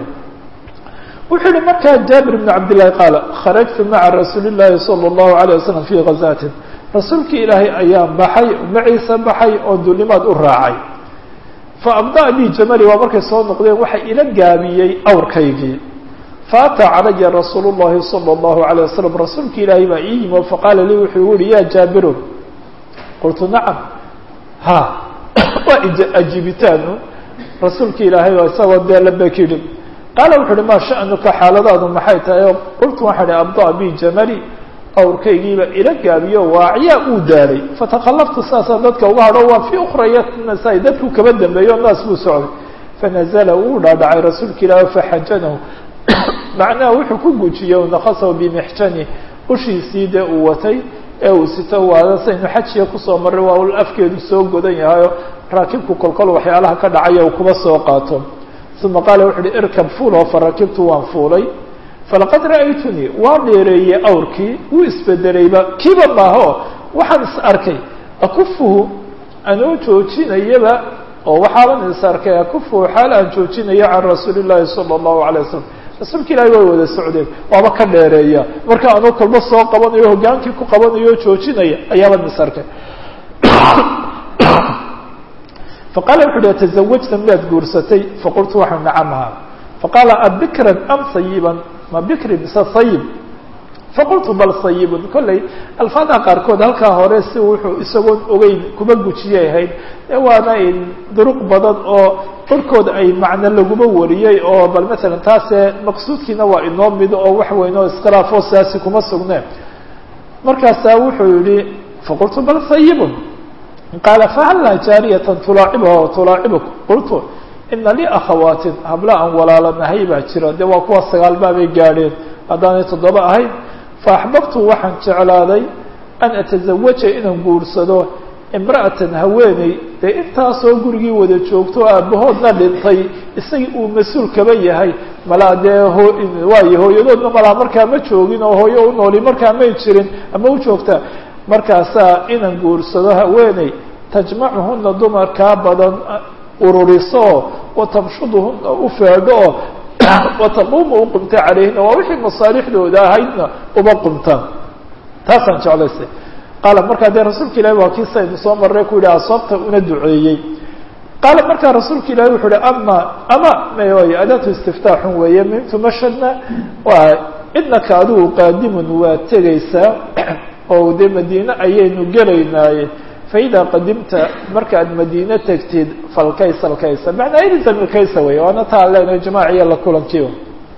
wuxuu yihi markaa jaabir bn cabdillahi qaala kharajtu maca rasuuli llahi salى اllahu alayه wasalam fii ghazatin rasuulkii ilaahay ayaan baxay maciisa baxay oo dulimaad u raacay faabda bi jamali waa markay soo noqdeen waxa ila gaabiyey awrkaygii faataa calaya rasuul اllahi salى اllahu alayه wasalam rasuulki ilaahay baa ii yimi faqaala lii wuxuu yihi ya jaabiru qultu nacam ha waa ajiibitaanu rasuulki ilaahay baa isagoo dee labek yidhi qaala wuxu uhi maa sha'nuka xaaladaadu maxay tahay oo qultu waxaan ihi abda bi jamali awrkaygiiba ila gaabiyo waaciyaa uu daalay fatakallaftu saasaan dadka uga hadho waa fii ukhrayatnasa dadku kaba dambeeyo naas buu socday fanazala wuu dhaadhacay rasuulka ilaahi faxajanahu macnaha wuxuu ku gujiyey nakasahu bimixjani ushiisii dee uu watay ee uu sito waada saynu xajiya kusoo maray waa ul afkeedu soo godan yahayo raakibku kolkol waxyaalaha ka dhacaya uu kuba soo qaato uma qaala wuxu uhi irkab fuul oo farakibtu waan fuulay falaqad ra'aytunii waa dheereeyey awrkii wuu isbedelayba kiiba maaho waxaan is arkay akufuhu anoo joojinayaba oo waxaaban is arkay akufuhu xaal aan joojinayo can rasuuli llahi sala allahu alay wasalam rasuulka ilaahi way wada socdeen waaba ka dheereeya marka anuu kolba soo qabanayo hogaankii ku qabanayo o joojinaya ayaaba misarkay faqala wuxu uhi atazawajta miyaad guursatay faqultu waxau nacamha faqaala abikran am sayiban ma bikri mise sayib faqultu bal sayibun kolley alfaadaha qaarkood halkaa hore si wuxuu isagoon ogeyn kuma gujiyay ahayd e waana duruq badan oo korkooda ay macno laguma wariyey oo bal masalan taase maqsuudkiina waa inoo mido oo wax weyn oo iskhilaafoo siyaasi kuma sugneen markaasaa wuxuu yihi faqultu bal sayibun qaala fahallaa jaariyatan tulaacibuha tulaacibuk qultu ina lii akhawaatin habla aan walaalanahay baa jira dee waa kuwa sagaal baabay gaadheen haddaanay toddoba ahayn faaxbabtu waxaan jeclaaday an atazawaja inaan guursado imra'atan haweeney dee intaasoo gurigii wada joogto aabahoodna dhintay isagii uu mas-uul kaba yahay malaa dee waayo hooyadoodna malaa markaa ma joogin oo hooyo u nooli markaa may jirin ama u joogta markaasaa inaan guursado haweeney tajmacuhuna dumarkaa badan ururiso watamshuduhuna u feedho oo wataquuma u qumta calayhina waa wixii masaalixdooda ahaydna uba qumtaan taasaan jeclaysay qaala markaa dee rasuulka ilahi waa kii saynu soo marray ku yihi asoobta una duceeyey qaala markaa rasuulka ilahi wuxuu uhi ama ama may adaatu istiftaaxun weeye mimtu mashadna waa idnaka adigu qaadimun waa tegaysaa oo dee madiine ayaynu gelaynaaye faida qadimta markaad madiine tegtid falkaysa alkaysa macnaa ilzam ilkaysa wey waana taa leenahay jamaaciya la kulankiiba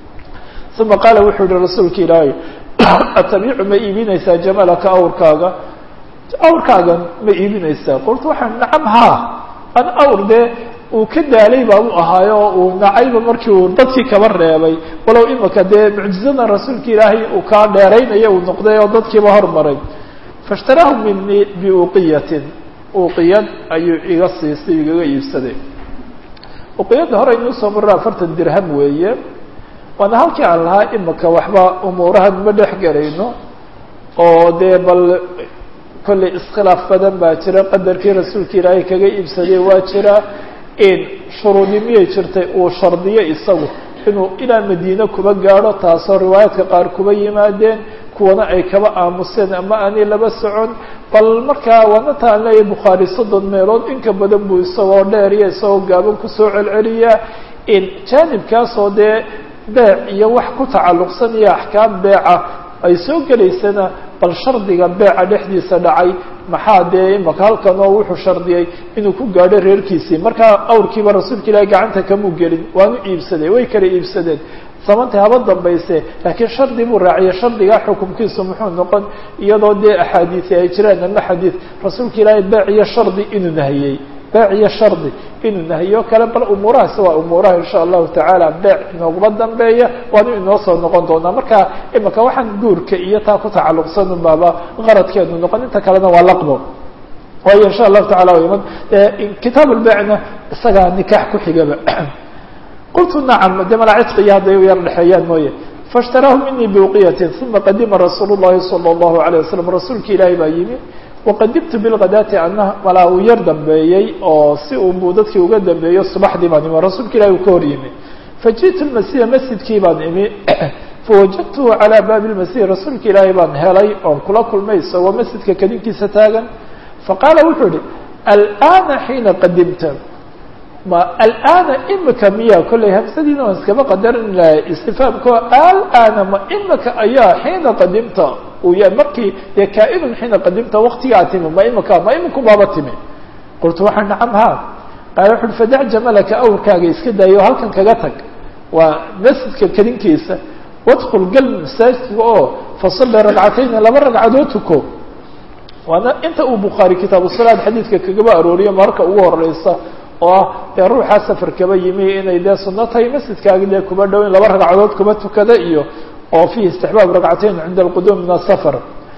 uma qaala wuxuu yihi rasuulka ilaahay atabiicu ma iibinaysaa jamalaka awrkaaga awrkaagan ma iibinaysaa qultu waxaan nacam haa an awr dee uu ka daalay baa u ahaayo oo uu nacayba markii uu dadkii kaba reebay walow imika dee mucjizadan rasuulka ilaahay uu kaa dheeraynayo uu noqday oo dadkiiba hormaray faاshtaraahu minii biuqiyatin uqiyad ayuu iga siistay igaga iibsaday uqiyadda hore inuu soo marra afartan dirham weeye waana halkii aan lahaa imika waxba umuurahan ma dhex gelayno oo dee bal kolley iskhilaaf badan baa jira qadarkii rasuulka ilaahay kaga iibsaday waa jira in shuruudi miyay jirtay uu shardiyo isagu inuu ilaa madiine kuba gaadho taasoo riwaayaadka qaar kuba yimaadeen kuwana ay kaba aamuseen ama aanay laba socon bal markaa waana taan leeyahay bukhaari soddon meelood inka badan buu isagoo dheer iyo isagoo gaaban kusoo celceliyaa in jaanibkaasoo dee beec iyo wax ku tacalluqsan iyo axkaam beeca ay soo gelaysana bal shardiga beeca dhexdiisa dhacay maxaa dee imaka halkan oo wuxuu shardiyey inuu ku gaadho reerkiisii markaa awrkiiba rasuulka ilaahi gacanta kamuu gelin waanu iibsaday way kala iibsadeen samanta haba dambayse laakiin shardi buu raaciyay shardigaa xukumkiisu muxuu noqon iyadoo dee axaadiisi ay jiraan ama xadiid rasuulka ilaahay beec iyo shardi inuu nahiyey beec iyo shardi inuu nahiyo kale bal umuurahaasi waa umuuraha insha allahu tacaala beec inooguma dambeeya waanu inoo soo noqon doonaa marka imika waxaan guurka iyo taa ku tacalluqsan baaba qaradkeenu noqon inta kalena waa laqbo waayo insha allahu tacala iman kitaab lbeecna isagaa nikaax ku xigaba qultu nacam de malaa cidqiyo hadday u yar dhexeeyaan mooye faاshtaraahu minii biuqiyatin uma qadima rasuul الlahi salى الlahu عalيه wasalam rasuulka ilaahi baa yimi waqadimtu bilghadaati ana malaa uu yar dambeeyey oo si unbuu dadkii uga dambeeyo subaxdii baan imi rasuulka ilahi uu ka hor yimi fajiئtu lmasjida masjidkii baan imi fawajadtuhu calى baabi اlmasjid rasuulka ilaahi baan helay oon kula kulmay isagoo masjidka kadinkiisa taagan faqaala wuxuu ihi alآana xiina qadimta ma alآana imika miya kolley hamsadiina waan iskaba qadarin lahay istifaamko alآana ma imika ayaa xiina qadimta uu yahay markii dee kaa-inun xiina qadimta waktigaa timi ma imika ma iminku baaba timi qultu waxaa nacam ha qaala wuxu uhi fadac jamalaka awrkaaga iska daayo halkan kaga tag waa masjidka kadinkiisa wadkul gal masaajidka oo fasalli ragcatayni laba ragcadood tuko waana inta uu bukhaari kitaabu salaad xadiidka kagaba arooriyo marka ugu horeysa oo ah dee ruuxaa safar kaba yimi inay dee sunno tahay masjidkaagi dee kuba dhow in laba ragcadood kuba tukada iyo oo fiihi istixbaab ragcatayn cinda alquduum min asafar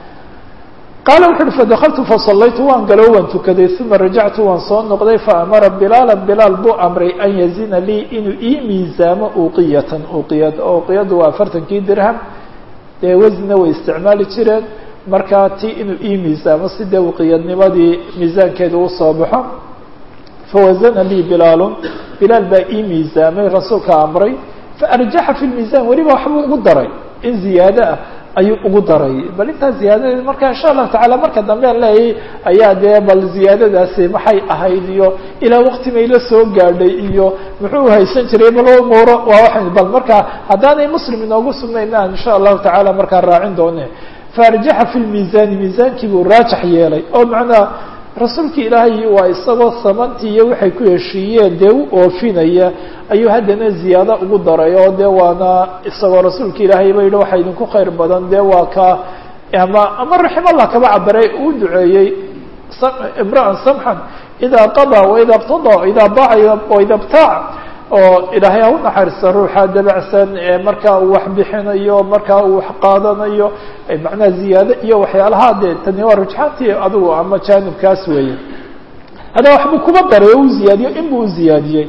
qaala wuxu uhi fadakaltu fasallaytu waan galo waan tukaday uma rajactu waan soo noqday faamara bilaala bilaal buu amray an yazina lii inuu ii miisaamo uqiyatan uqiyad uqiyadu waa afartankii dirham dee wasnina way isticmaali jireen markaa ti inuu ii miisaamo si dee uqiyadnimadii miisaankeeda usoo baxo fawazana lii bilaalun bilaal baa ii miisaamay rasuulka amray faarjaxa fi lmiisan weliba waxbuu ugu daray in ziyaado ah ayuu ugu daray bal intaa ziyaadadeed marka insha allahu tacala marka dambe an leeyay ayaa dee bal ziyaadadaasi maxay ahayd iyo ilaa waqti may la soo gaadhay iyo muxuu haysan jiray bal umuuro waa waa bal marka haddaanay muslim inoogu sugnayn aan insha allahu tacala markaa raacin doone faarjaxa fi lmiisaani miisaankii buu raajax yeelay oo macnaa rasuulki ilaahay waa isagoo samantii iyo waxay ku heshiiyeen dee u oofinaya ayuu haddana ziyaado ugu daray oo dee waana isagoo rasuulka ilaahay ba yidhi waxaa idinku khayr badan dee waa ka ama ama raximallah kaba cabaray uu duceeyey imra'an samxan idaa qadaa waida qtada idaa baaca waida btaac oo ilaahay ha u naxariista ruuxa dabacsan ee markaa uu wax bixinayo markaa uu wax qaadanayo macnaha ziyaado iyo waxyaalaha dee tani waa rujxaantii adigu ama jaanibkaas weeye haddana waxbuu kuma daray oo u ziyaadiyo inbuu u ziyaadiyey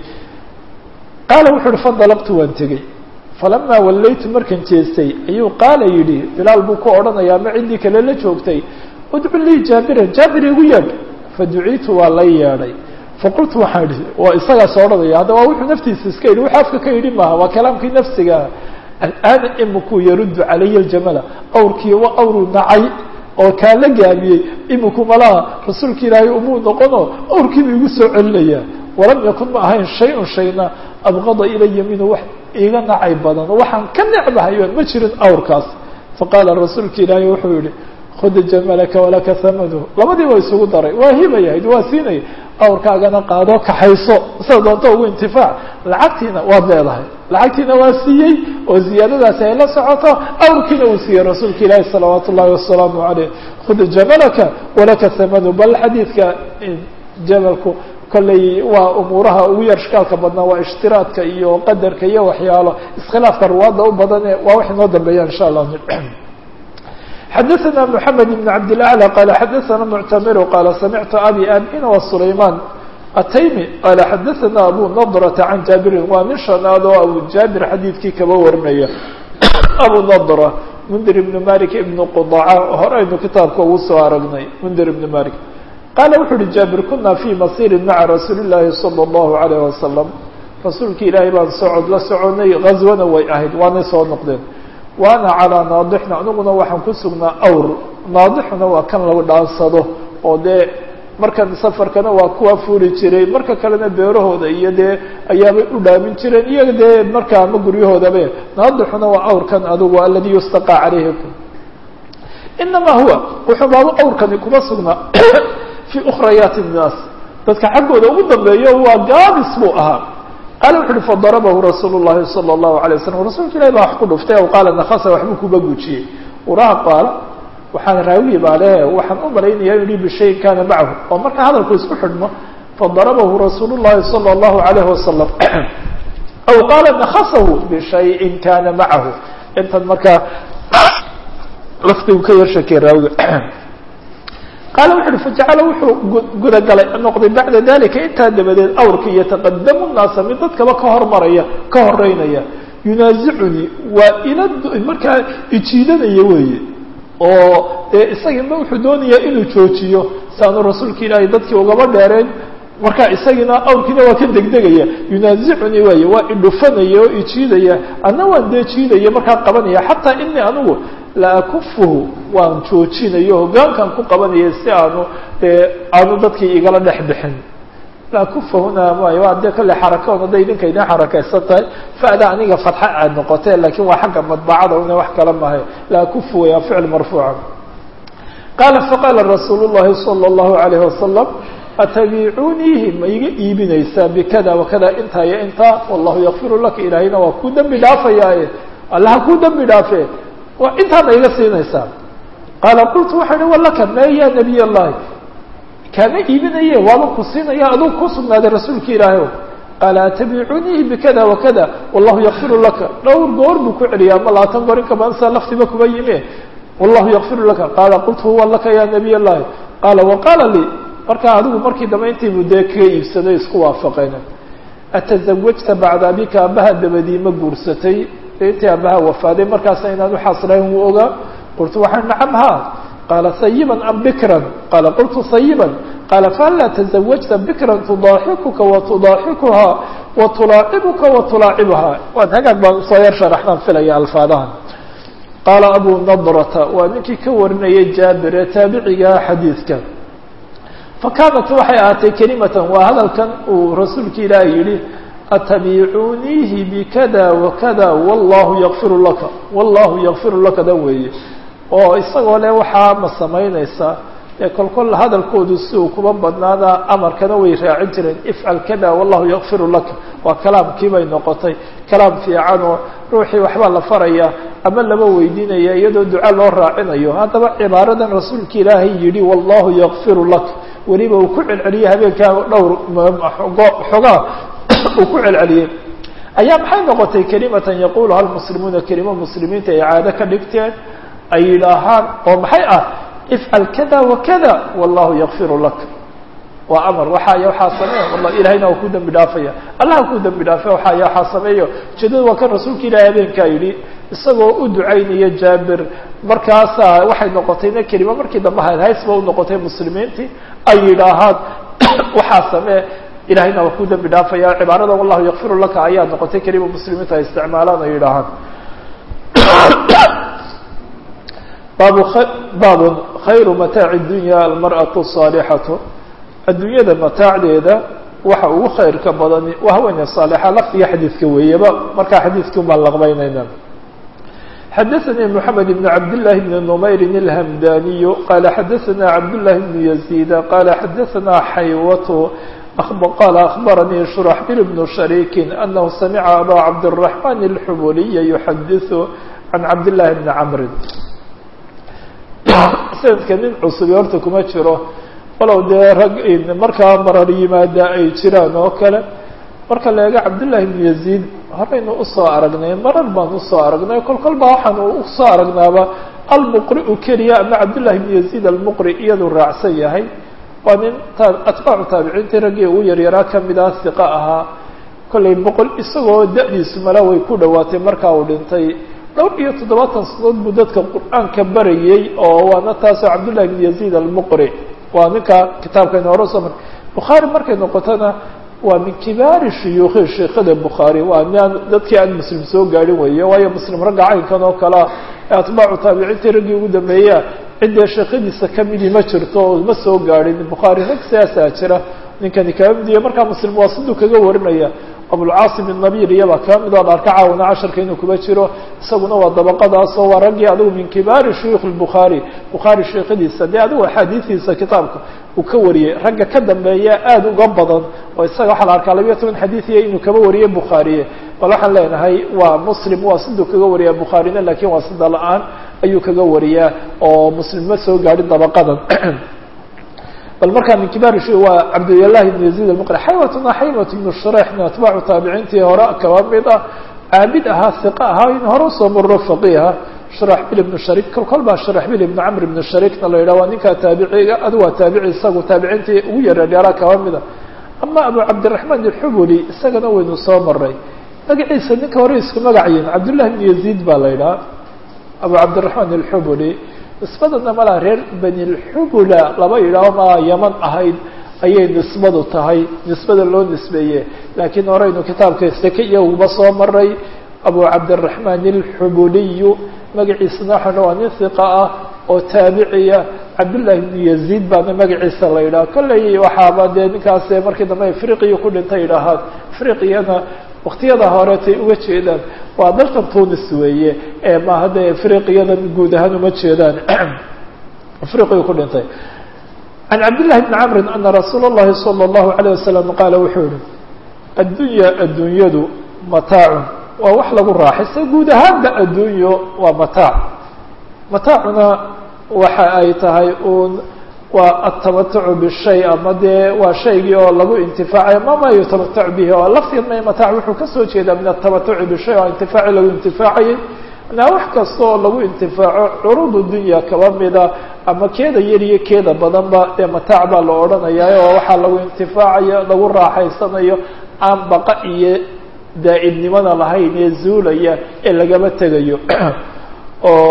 qaala wuxu uhi fandalaqtu waan tegey falamaa wallaytu markan jeestay ayuu qaala yidhi bilaal buu ku odhanaya ama ciddii kale la joogtay udcu lii jaabiran jaabir igu yeedh faduciitu waa la yeedhay faqultu waxaan idhi waa isagaas odhanaya hadda waa wuxuu naftiisa iska yidhi wuxuu afka ka yidhi maaha waa kalaamkii nafsigaa al'aana imikuu yaruddu calaya aljamala awrkii waa awruu nacay oo kaa la gaabiyey imiku malaha rasuulka ilaahay umuu noqono awrkiibu igu soo celinayaa walam yakun ma ahayn shay-un shayna abqada ilaya minhu wax iiga nacay badan waxaan ka necbahayo ma jirin awrkaas faqaala rasuulka ilaahay wuxuu yihi khud jamalaka walaka hamanu labadii waa isugu daray waa hibayahayd waa siinaya awrkaagana qaado kaxayso sida doonto ugu intifaac lacagtiina waad leedahay lacagtiina waa siiyey oo ziyaadadaasi ay la socoto awrkiina uu siiyey rasuulka ilaahi salawaat ullahi wasalaamu caleyh khud jamalaka walaka hamanu bal xadiidka jamalku kolley waa umuuraha ugu yar shkaalka badnaa waa ishtiraadka iyo qadarka iyo waxyaalo iskhilaafka ruwaadda u badane waa wax inoo dambeeya insha allah xadaثna mحamed بn cabd الأعlى qala xadaثna mctamir qala samictu abi abina وsulayman ataymi qala xadaثna abu nadrةa can jaabirin waa nin shanaad oo abu jaabir xadiidkii kaba warinaya abu nadra mndir ibn malik ibn qudaca hore aynu kitaabka ugu soo aragnay mndir ibn malik qaala wuxu uhi jaabir kuna fii masiri maca rasuuli الlahi salى الlahu عalيه wasalam rasuulki ilaahay baan socod la soconay gazwana way ahayd waanay soo noqdeen waana calaa naadixna aniguna waxaan ku sugnaa awr naadixuna waa kan lagu dhaansado oo dee markan safarkana waa kuwa fuuli jiray marka kalena beerahooda iyo dee ayaabay u dhaamin jireen iyaga dee marka ama guryahoodabe naadixuna waa awrkan adigu aladi yustaqaa calayhikum inamaa huwa wuxuu baaba awrkani kuma sugnaa fii ukhrayaati nnaas dadka xaggooda ugu dambeeyo waa gaabis buu ahaa qaala wuxu uhi fadarabahu rasuulu llahi salى اllahu alay waslam rasuulka ilahi baa wax ku dhuftay aw qaala nakasa waxbuu kuba gujiyey uraha qaala waxaan raawigi baa le waxaan u malaynaya inu yihi bishayin kana macahu oo marka hadalku isku xidhmo fadarabahu rasuul llahi salى اllahu alayh wasalam aw qaala nakasahu bishayin kana macahu intan markaa laftigu ka yar shakey raawiga qaala wuxu uhi fajacala wuxuu gudagalay noqday bacda dalika intaa dabadeed awrkii yataqadamu naasa mid dadkaba ka hormaraya ka horeynaya yunaasicunii waa ila markaa ijiidanaya weeye oo dee isagiina wuxuu doonayaa inuu joojiyo si aanu rasuulka ilaahay dadkii ugaba dheereen marka isagiina awrkiina waa ka degdegaya yunaasicunii waaye waa idhufanaya oo ijiidaya anna waan dee jiidaya markaa qabanaya xataa inii anigu la akufuhu waan joojinayo hoggaankan ku qabanaya si aanu dee aanu dadkii igala dhex bixin la akufahuna maayo waa dee kale xaraka un hadday idinka idin xarakaysan tahay fa'da aniga fatxa aad noqotee lakiin waa xagga madbacada una wax kala mahay la akufu waa ficil marfuuca qaala faqaala rasuul llahi salى اllahu alayh wasalam atabiicuniihi ma iga iibinaysaa bikada wakada intaa iyo intaa wallahu yakfiru laka ilaahayna waa kuu dembi dhaafayaaye allaha kuu dembi dhaafe waa intaana iga siinaysaa qaala qultu waxaa hi walaka me ya nabiy allahi kaama iibinaye waaba ku siinaya aduu ku sugnaaday rasuulka ilaahay qaala atabiicuniihi bikada wakada wallahu yakfiru laka dhowr goor buu ku celiya ama labaatan goor inka badan saa laftiba kuma yime wallahu yakfiru laka qaala qultu huwa laka ya nabiy allahi qaala waqaala lii markaa adigu markii dambe intiibu dee kaga iibsaday isku waafaqeen atazawajta bacda abika abaha dabadii ma guursatay intii abaha wafaaday markaasa inaan uxaslayn wuu ogaa qultu waxaa nacam ha qaala sayiban am bikran qaala qultu sayiban qaala fahal laa tazawajta bikran tudaaxikuka wa tudaaxikuhaa wa tulaacibuka wa tulaacibuhaa waan hagaag baan usoo yar sharaxnaan filaya alfaadahan qaala abu nadrata waa ninkii ka warinayay jaabir ee taabicigaa xadiidka fakaanat waxay ahaatay kelimatan waa hadalkan uu rasuulka ilaahi yihi atabiicuuniihi bikada wakada wallahu yakfiru laka wallahu yakfiru laka da weeye oo isagoo le waxaa ma samaynaysaa ee kolkol hadalkoodu si uu kuba badnaada amarkana way raacin jireen ifcal kada wallahu yakfiru laka waa kalaamkii bay noqotay kalaam fiican oo ruuxii waxbaa la faraya ama laba weydiinaya iyadoo duca loo raacinayo haddaba cibaaradan rasuulka ilaahay yihi wallahu yakfiru laka weliba uu ku celceliyey habeenkaa dhowr xogaa uu ku celceliyey ayaa maxay noqotay kelimatan yaquluha lmuslimuuna kelimo muslimiinta ay caado ka dhigteen ay yidhaahaan oo maxay ah ifcal kada wakada wallahu yakfiru laka waa amar waxaaya waxaa sameeya walla ilahayna waa ku dembi dhaafaya allaha ku dembi dhaafe waxaaya waxaa sameeyo ujeedada waa kan rasuulka ilahi habeenkaa yidhi isagoo u ducaynaya jaabir markaasaa waxay noqotayna kelima markii dambe hayd haysba u noqotay muslimiintii ay yidhaahaan waxaa samee ilahayna waa ku dembi dhaafaya cibaarada wallahu yakfiru laka ayaa noqotay kelima muslimiinta ay isticmaalaan ay yidhaahaan baabu baabun khayru mataaci dunya almar'atu saalixatu adduunyada mataacdeeda waxa ugu khayrka badani waa haweeney saalixa lafdiga xadiidka weeyaba markaa xadiidkii baan laqbaynayna xadaثnي mحamed بn cabd للahi بn نmayr الhmdaniy qala xadaثna cabd لlahi بn يزيد qala xadaثna xaywat qala أخbaranii شhرaxbil بn شharيk أnahu samca abا cabdالرaحman الxubuliy yuxadiث can cabd لlahi بn cmri sanadka nin cusubi horta kuma jiro walow dee rag markaa marar yimaada ay jiraan oo kale marka la eego cabdالlahi بn يزيد horaynu usoo aragnay marar baan usoo aragnay kol kol baa waxaan usoo aragnaaba almuqri u keliya ama cabdالlahi بn يزيد almuqri iyadu raacsan yahay waa nin atbaacu taabiciintii raggii ugu yaryaraa kamida hiqa ahaa kollay boqol isagoo da-diisu mala way ku dhawaatay markaa uu dhintay dhowr iyo toddobaatan sanadood buu dadka qur-aanka barayey oo waana taasoo cabdالlahi بn يزيد almuqri waa ninka kitaabkayna hore usoo mar bukhaari markay noqotona waa min kibaari shuyuukhi sheekada bukhaari waa niaan dadkii aan muslim soo gaadhin weeye waayo muslim ragga caynkan oo kalea ee atbaacu taabiciintii raggii ugu dambeeya ciddee sheekadiisa kamidii ma jirto oo ma soo gaadhin bukhaari rag siyaasaa jira ninkani kaa midiya markaa muslim waa siduu kaga warinaya abulcaasim الnabir iyabaa kaa mid oo la arka caawina casharka inuu kuba jiro isaguna waa dabaqadaasoo waa raggii adigu min kibaari shuyuukh الbukhaari bukhaari sheekadiisa dee adigu axaadiidiisa kitaabka uu ka wariyey ragga ka dambeeya aada uga badan oo isaga waxaa la arkaa labiya toban xadiidiya inuu kaba wariyey bukhaariye bal waxaan leenahay waa muslim waa siduu kaga wariyaa bukhaarina lakin waa sida la-aan ayuu kaga wariyaa oo muslim ma soo gaadhin dabaqadan bal markaa min kibaar shu waa cabdillahi ibn yaziid almuqri xaywatuna xaywat ibnu shureixna atbaacu taabiciintii hore kaba mid ah caabid ahaa hiqa ahaa in hore usoo marro faqiiha shuraxbil ibnu sharik kol kol baa shuraxbil ibnu camr ibnu sharikna la yidhah waa ninkaa taabiciga adu waa taabici isagu taabiciintii ugu yareeryaaraa kaba mida ama abu cabdiraxmaan alxubuli isagana waynu soo maray magaciisa ninka hore isku magacayin cabdullahi ibnu yaziid baa la yidhaha abu cabdiraxmaan alxubuli nisbadana malaa reer bani lxubula laba yidhaaho maa yaman ahayd ayay nisbadu tahay nisbada loo nisbeeye laakiin horeynu kitaabka seke iyaguba soo maray abu cabdiraxmaan alxubuliyu magaciisana waxaa waa nin hiqa ah oo taabiciya cabdullahi bnu yaziid baana magaciisa la yidhaha kolley waxaaba dee ninkaas markii dambe afriqiya ku dhintay yidhaahaan afriqiyana waktiyada horetay uga jeedaan waa dalkan tunis weeye ee maaha dee afriqiyada guud ahaan uma jeedaan afriqiya ku dhintay can cabdillahi bni camrin ana rasuula اllahi salى اllahu alayه wasalam qaala wuxuu yihi addunya adduunyadu mataacun waa wax lagu raaxaysa guud ahaanba addunyo waa mataac mataacuna waxa ay tahay uun waa atamatucu bishay ama dee waa shaygii oo lagu intifaacayo ma ma yutamatacu bihi oo lafteed ma mataac wuxuu kasoo jeedaa min atamatuci bishay oo intifaaci lagu intifaacayay manaa wax kasta oo lagu intifaaco curuud dunya kaba mida ama keeda yar iyo keeda badanba dee mataac baa la odhanaya oo waxaa lagu intifaacayo lagu raaxaysanayo aan baqa iyo daa'ibnimada lahayn ee zuulaya ee lagaba tegayo oo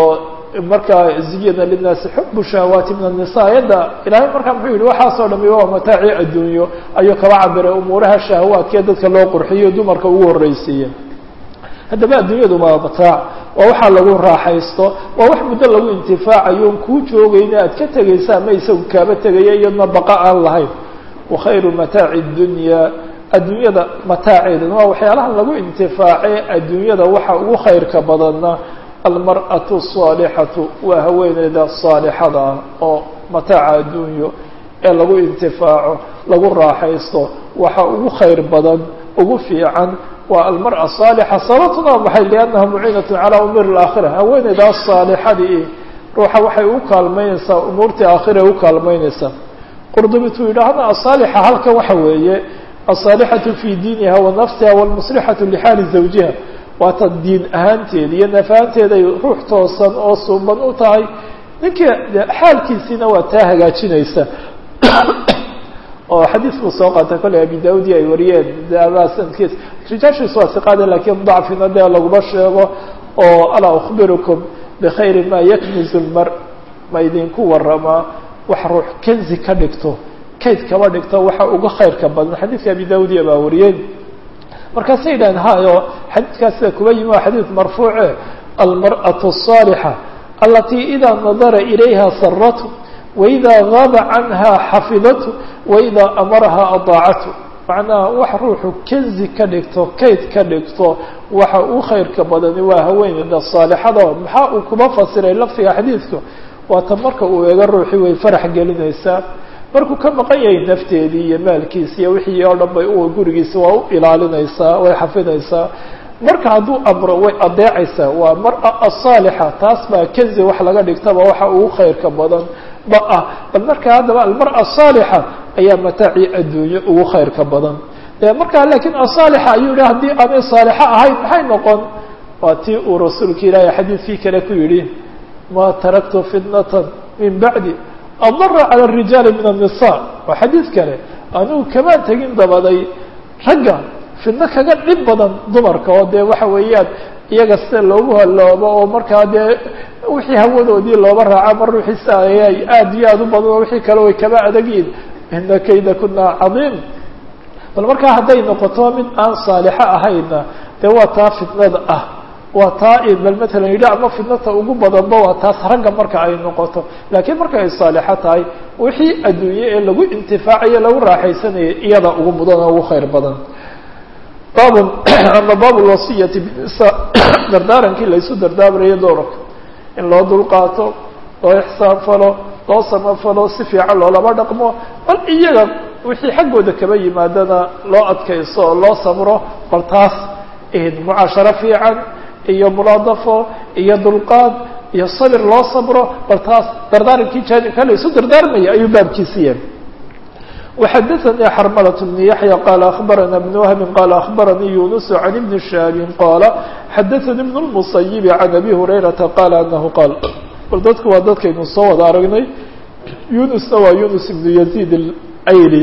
markaa ziyana linaasi xubu shahawaati min anisa ayadda ilaahay markaa muxuu yihi waxaasoo dhami waa mataaci adduunyo ayuu kaba cabiray umuuraha shahawaadkee dadka loo qurxiyo dumarka ugu horreysiiye haddaba adduunyadu waa mataac waa waxaa lagu raaxaysto waa wax muddo lagu intifaacayo kuu joogayna aad ka tegaysa ama isagu kaaba tegaya iyadna baqa aan lahayn wakhayru mataaci dunya adduunyada mataaceedana waa waxyaalaha lagu intifaace adduunyada waxa ugu khayrka badanna almar'atu asaalixatu waa haweeneyda saalixada ah oo mataaca adduunyo ee lagu intifaaco lagu raaxaysto waxa ugu khayr badan ugu fiican waa almar'a saalixa sababtuna maxay liannaha muciinatu calaa umuuri alaakhira haweeneydaas saalixadii ruuxa waxay u kaalmeynaysaa umuurtii aakhira u kaalmeynaysaa qurdubituu yidhaahna asaalixa halkan waxa weeye asaalixatu fii diiniha wa nafsiha walmuslixatu lixaali zawjiha waata diin ahaanteeda iyo naf ahaanteeday ruux toosan oo suuban u tahay ninkii xaalkiisiina waa taa hagaajinaysa oo xadiidkuu soo qaatay kolley abi daudi ay wariyeen sanadkiis rijaashiisu waa siqaade lakiin dacfina dee laguma sheego oo alaa ukhbirukum bikhayri ma yaknizu lmar ma idinku waramaa wax ruux kenzi ka dhigto kayd kaba dhigto waxa uga khayrka badan xadiidka abi daudiya baa wariyeen markaasay yidhahen hayo xadiidkaas sida kuba yimi waa xadiid marfuuce almar'atu الصaalixa alatii ida nadara ilayha saratu waida gaaba canha xafidatu waida amaraha adaacatu macnaha wax ruuxu kenzi ka dhigto kayd ka dhigto waxa u khayrka badani waa haweeneyda saalixada maxaa uu kuba fasiray lafdiga xadiidku waata marka uu eego ruuxii way farax gelinaysaa markuu ka maqan yahay nafteedii iyo maalkiisi iyo wixii oo dhan bay u gurigiisa waa u ilaalinaysaa way xafidaysaa marka hadduu amro way adeecaysaa waa mara asaalixa taas baa kenzi wax laga dhigtaba waxa ugu khayrka badan ba ah bal marka haddaba almara asaalixa ayaa mataaci adduunye ugu khayrka badan de markaa laakiin asaalixa ayuu yihi haddii aanay saalixo ahayn maxay noqon waa tii uu rasuulka ilaahay xadiidkii kale ku yidhi ma taraktu fitnatan min bacdi adara cala arijaali min annisa waa xadiid kale anugu kamaan tegin dabaday ragga fidno kaga dhib badan dumarka oo dee waxa weeyaan iyaga sida loogu haloobo oo markaa dee wixii hawadoodii looba raaca mar ruuxiisa ayay aad iyo aad u badan oo wixii kale way kaba adagyihin ina kayda kuna cadiim bal markaa hadday noqoto mid aan saalixo ahayna dee waa taa fitnada ah waa taa bal matalan yidhi ama fidnata ugu badanba waa taas ragga marka ay noqoto laakiin marka ay saalixo tahay wixii adduunye ee lagu intifaacayo lagu raaxaysanayay iyada ugu mudan oo ugu khayr badan baabun ama baab lwasiyati binisa dardaarankii laysu dardaamarayo doorarka in loo dulqaato loo ixsaan falo loo samafalo si fiican loolama dhaqmo bal iyaga wixii xaggooda kaba yimaadana loo adkayso oo loo samro bal taas mucaasharo fiican iyo mulaadafo iyo dulqaad iyo sabir loo sabro bal taas dardaarankii jaanibka laysu dardaarmaya ayuu baabkiisi yahay وxdثnي xرملة بن يحيى قال أخبرنا بن وهب قال أخبرني يونس عن بن شهاب قال xdثني بن المصيب عن أبي هريرة قال أنه قال bal dadku waa dadkaynu soo wada aragnay يونسna waa يونس بن يزيد الأيلي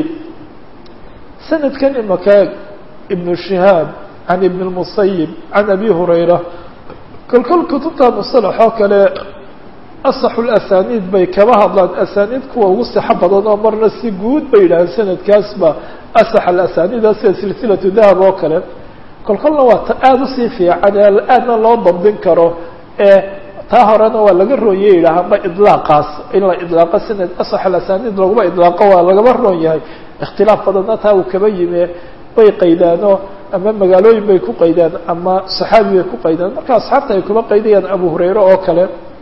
سندkan imaka بن شهاaب عن بن المصيب عن أبي هريرة kolkol kutubta مصطلح oo kale asaxu lasaniid bay kaba hadlaan asaniid kuwa ugu sixo badan oo marna si guud bay yidhaaheen sanadkaasba asax alasaniida sida silsilatu dahab oo kale kolkolna waa ta aada usii fiican ee aadna loo dabdin karo ee taa horena waa laga rooye yidhaah amba idlaaqaas in la idlaaqo sanad asax alasaniid laguma idlaaqo waa lagaba roon yahay ikhtilaaf badanna taa uu kaba yime way qaydaano ama magaalooyin bay ku qaydaan ama saxaabi bay ku qaydaan marka asxaabta ay kuma qaydayaan abu hurayre oo kale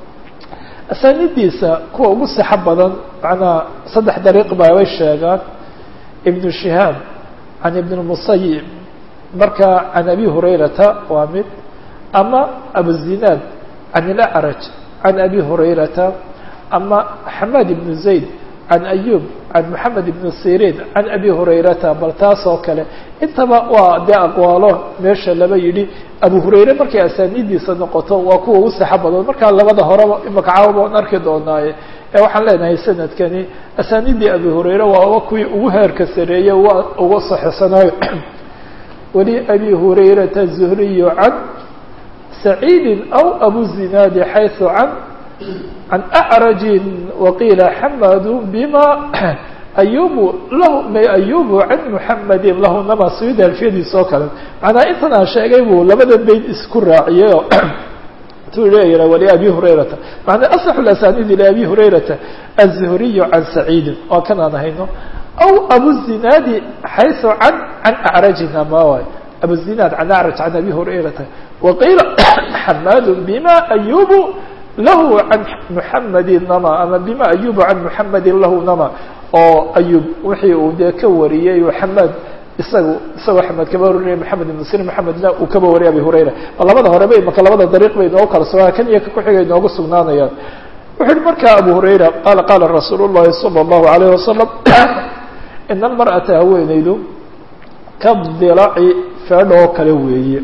asaanidiisa kuwa ugu sixo badan macnaha saddex dariiq baabay sheegaan ibnu shihaab can ibn musayib marka can abi hurayrata waa mid ama abuzinaad can ilacraj can abi hurayrata ama xamaad ibnu zayd can ayub can moxamed ibn sirin can abi hurayrata bal taas oo kale intaba waa dee aqwaalo meesha laba yidhi abu hurayre markay asaanidiisa noqoto waa kuwa ugu saxo badan markaa labada horeba imakacaaba waan arki doonaaye ee waxaan leenahay sanadkani asaanidii abi hurayre waa kuwii ugu heerka sareeye waa uga saxisanayo wali abi hurayrata zuhriyu can saciidi aw abu zinaadi xayثu can can acrajin waqiila xamadu bima ayubu lahu may ayubu can muxamedin lahu nama suyuudi alfiyadiisa oo kale macnaa intan aan sheegay buu labada bayd isku raaciyay oo tu leeyaha waliabi hurayrata macnaa asaxu asanidi liabi hurayrata aلzuhriyu can saciidin waa kan aan hayno aw abuzinaadi xayثu can can acrajin ama waay abuzinaad can acraj can abi hurayrata waqiila xamadu bima ayubu lahu can muxamedin nama ama bima ayubu can muxamedin lahu nama oo ayub wixii uu dee ka wariyey xamaad isagu isagoo xamed kaba warinaya maxamed ibn sir maxamedna uu kaba wariyay abi hurayra labada horeba imaka labada dariiq bay inoogu kala sugaa kan iyo ka kuxiga inoogu sugnaanayaan wuxu uhi markaa abu hurayra qaala qaala rasuul llahi salى اllahu alayh wasalam ina almar'ata haweenaydu ka dilaci feedha oo kale weeye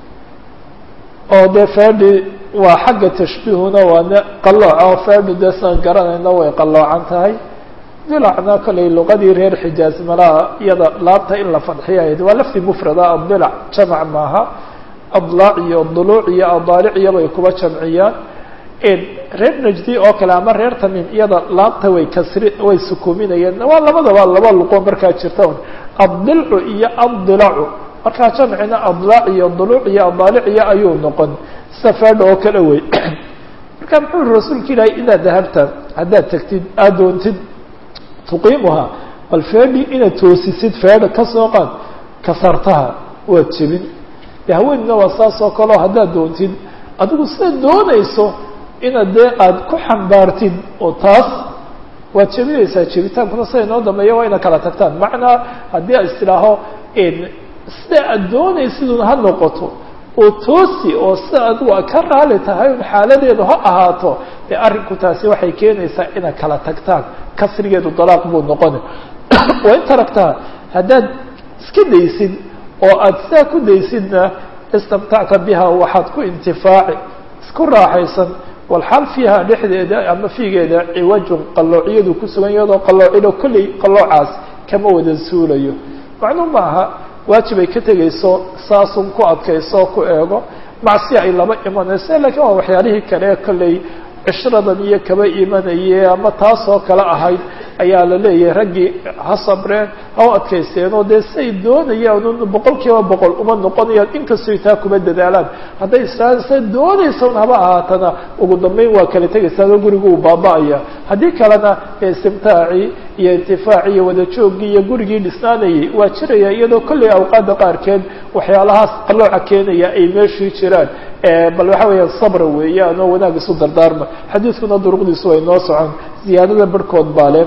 oo dee feedhi waa xagga tashbiihuna waana qalooca oo feedhu dee saan garanayna way qaloocan tahay dilacna kollay luqadii reer xijaaz malaha iyada laabta in la fadxiya ahayd waa lafdi mufrada adilac jamac maaha adlaac iyo duluuc iyo adaalic iyabay kuba jamciyaan reer najdi oo kale ama reer tamim iyada laabta way kasri way sukuuminayeen waa labadaba laba luqo markaa jirta un addilcu iyo addilacu markaa jamcina adlaac iyo duluuc iyo adaalic iyo ayuu noqon sida feedha oo kale wey marka muxuu yihi rasuulka ilaahay inaad dahabta haddaad tagtid aada doontid tuqiimuhaa bal feedhi inaad toosisid feedha ka soo qaad kasartaha waad jebin de haweenina waa saas oo kaleo haddaad doontid adigu sidaad doonayso inaad dee aada ku xambaartid oo taas waad jebinaysaa jebitaankuna sida inoo dambeeya waa ina kala tagtaan macnaa haddii a istidhaaho sida aad doonaysidun ha noqoto oo toosi oo sida adigu a ka raali tahay un xaaladeedu ha ahaato dee arrinku taasi waxay keenaysaa inaad kala tagtaan kasrigeedu dalaaq buu noqona waa in taragtaa haddaad iska daysid oo aada sidaa ku daysidna istamtacta biha waxaad ku intifaaci isku raaxaysan walxaal fiiha dhexdeeda ama fiigeeda ciwajun qalloociyadu ku sugan iyadoo qalloocilo kolley qalloocaas kama wada suulayo macnuu ma aha waajibay ka tegayso saasun ku adkayso ku eego macsi ay laba imanayso lakiin waa waxyaalihii kale kolley cishradan iyo kaba imanaye ama taasoo kale ahayd ayaa la leeyahay raggii ha sabreen ha u adkaysteen oo dee say doonayaan un boqol kiiba boqol uma noqonayaan inkastoy taa kuma dadaalaan hadday isaan say doonaysa un haba ahaatana ugu dambeyn waa kala tegaysaao gurigu uu baaba-aya haddii kalena istimtaacii iyo intifaacii iyo wada jooggii iyo gurigii dhisnaanayay waa jiraya iyadoo kolley awqaadda qaarkeed waxyaalahaas qalooca keenaya ay meeshii jiraan bal waxa weeyaan sabra weeyaan oo wanaag isu dardaarma xadiidkuna duruqdiisu way noo socon ziyaadada barhkood baa le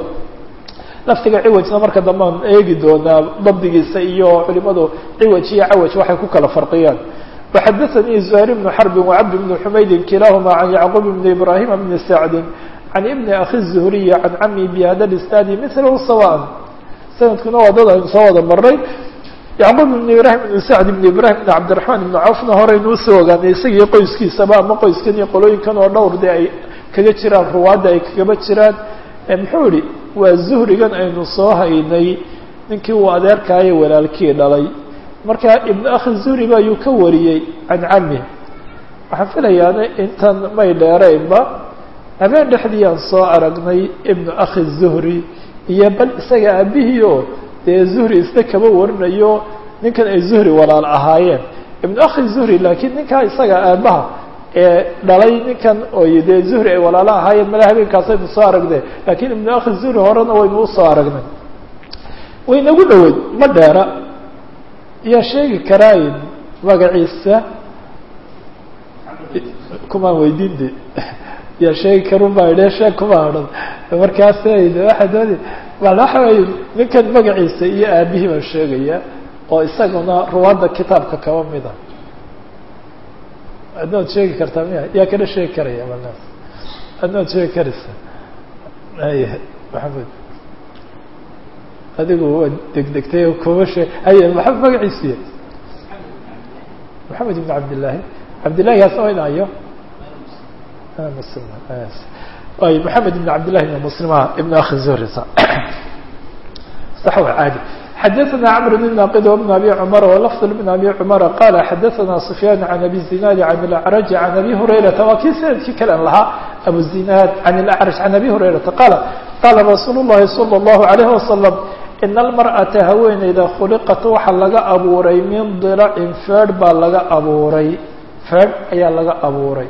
laftiga ciwajna marka dambe aan eegi doonaa dabdigiisa iyo culimadu ciwaj iyo cawaj waxay ku kala farqiyaan وxadaثnii زهير بن xرب وcبد بن حmayd kilahma عن يعقوب بن إبراهيم بن سعد عن بن أخي الزهري عن cmي بhda الاسناaد مثله سواء سندkuna waa dad aynu soo wada maray yacquub ibn ibrahim ibn sacd ibn ibrahim ibn cabdiraxmaan ibn cawfna horeynu usoo ogaanay isagii qoyskiisaba ama qoyskan iyo qolooyinkan oo dhowr dee ay kaga jiraan ruwaadda ay kagaba jiraan muxuu ihi waa zuhrigan aynu soo haynay ninkii uu adeerkaayo walaalkii dhalay marka ibnu akhi zuhri ba ayuu ka wariyey can cami waxaan filayaana intan may dheeraynba habeen dhexdii aan soo aragnay ibnu akhi zuhri iyo bal isaga aabihii oo dee zuhri isna kaba warinayo ninkan ay zuhri walaal ahaayeen ibnu akhi zuhri laakiin ninkaa isaga aabaha ee dhalay ninkan oy dee zuhri ay walaalo ahaayeen mala habeenkaasaynu soo aragnay laakiin ibnu akhi zuhri horena waynu usoo aragnay waynagu dhoweyd ma dheera yaa sheegi karaayn magaciisa kumaan weydiin de yaa sheegi karun baa idhe sheeg kuma odhan markaas waxaa doonay bal waxa wey ninkan magaciisa iyo aabihii baan sheegaya oo isaguna ruwaadda kitaabka kaba mida adnood sheegi kartaa miya yaa kana sheegi karaya malnaas adnood sheegi karaysa haya maxamed adigu waa degdegtay oo kuma sheeg haya maxamed magaciisiya maxamed ibn cabdillaahi cabdillahi gaasna wa inayo y محamed بن cabd للhi بن mسلم بن أخi زهri صح عاadي xadثna cمر بن ناqd وبن أbي cمر ولفظ بن أbي cمر qال xadثna سفyان عن أbي الزناad عن الأعرج عن أbي هريرةa waa kii snadkii kalen lahaa abu zinaad can ilacrash can abi hurayrata qaala qaala rasuulu llahi sala allahu alayhi wasalam ina almar'ata haweeneyda khuliqat waxaa laga abuuray min dilacin feedh baa laga abuuray feedh ayaa laga abuuray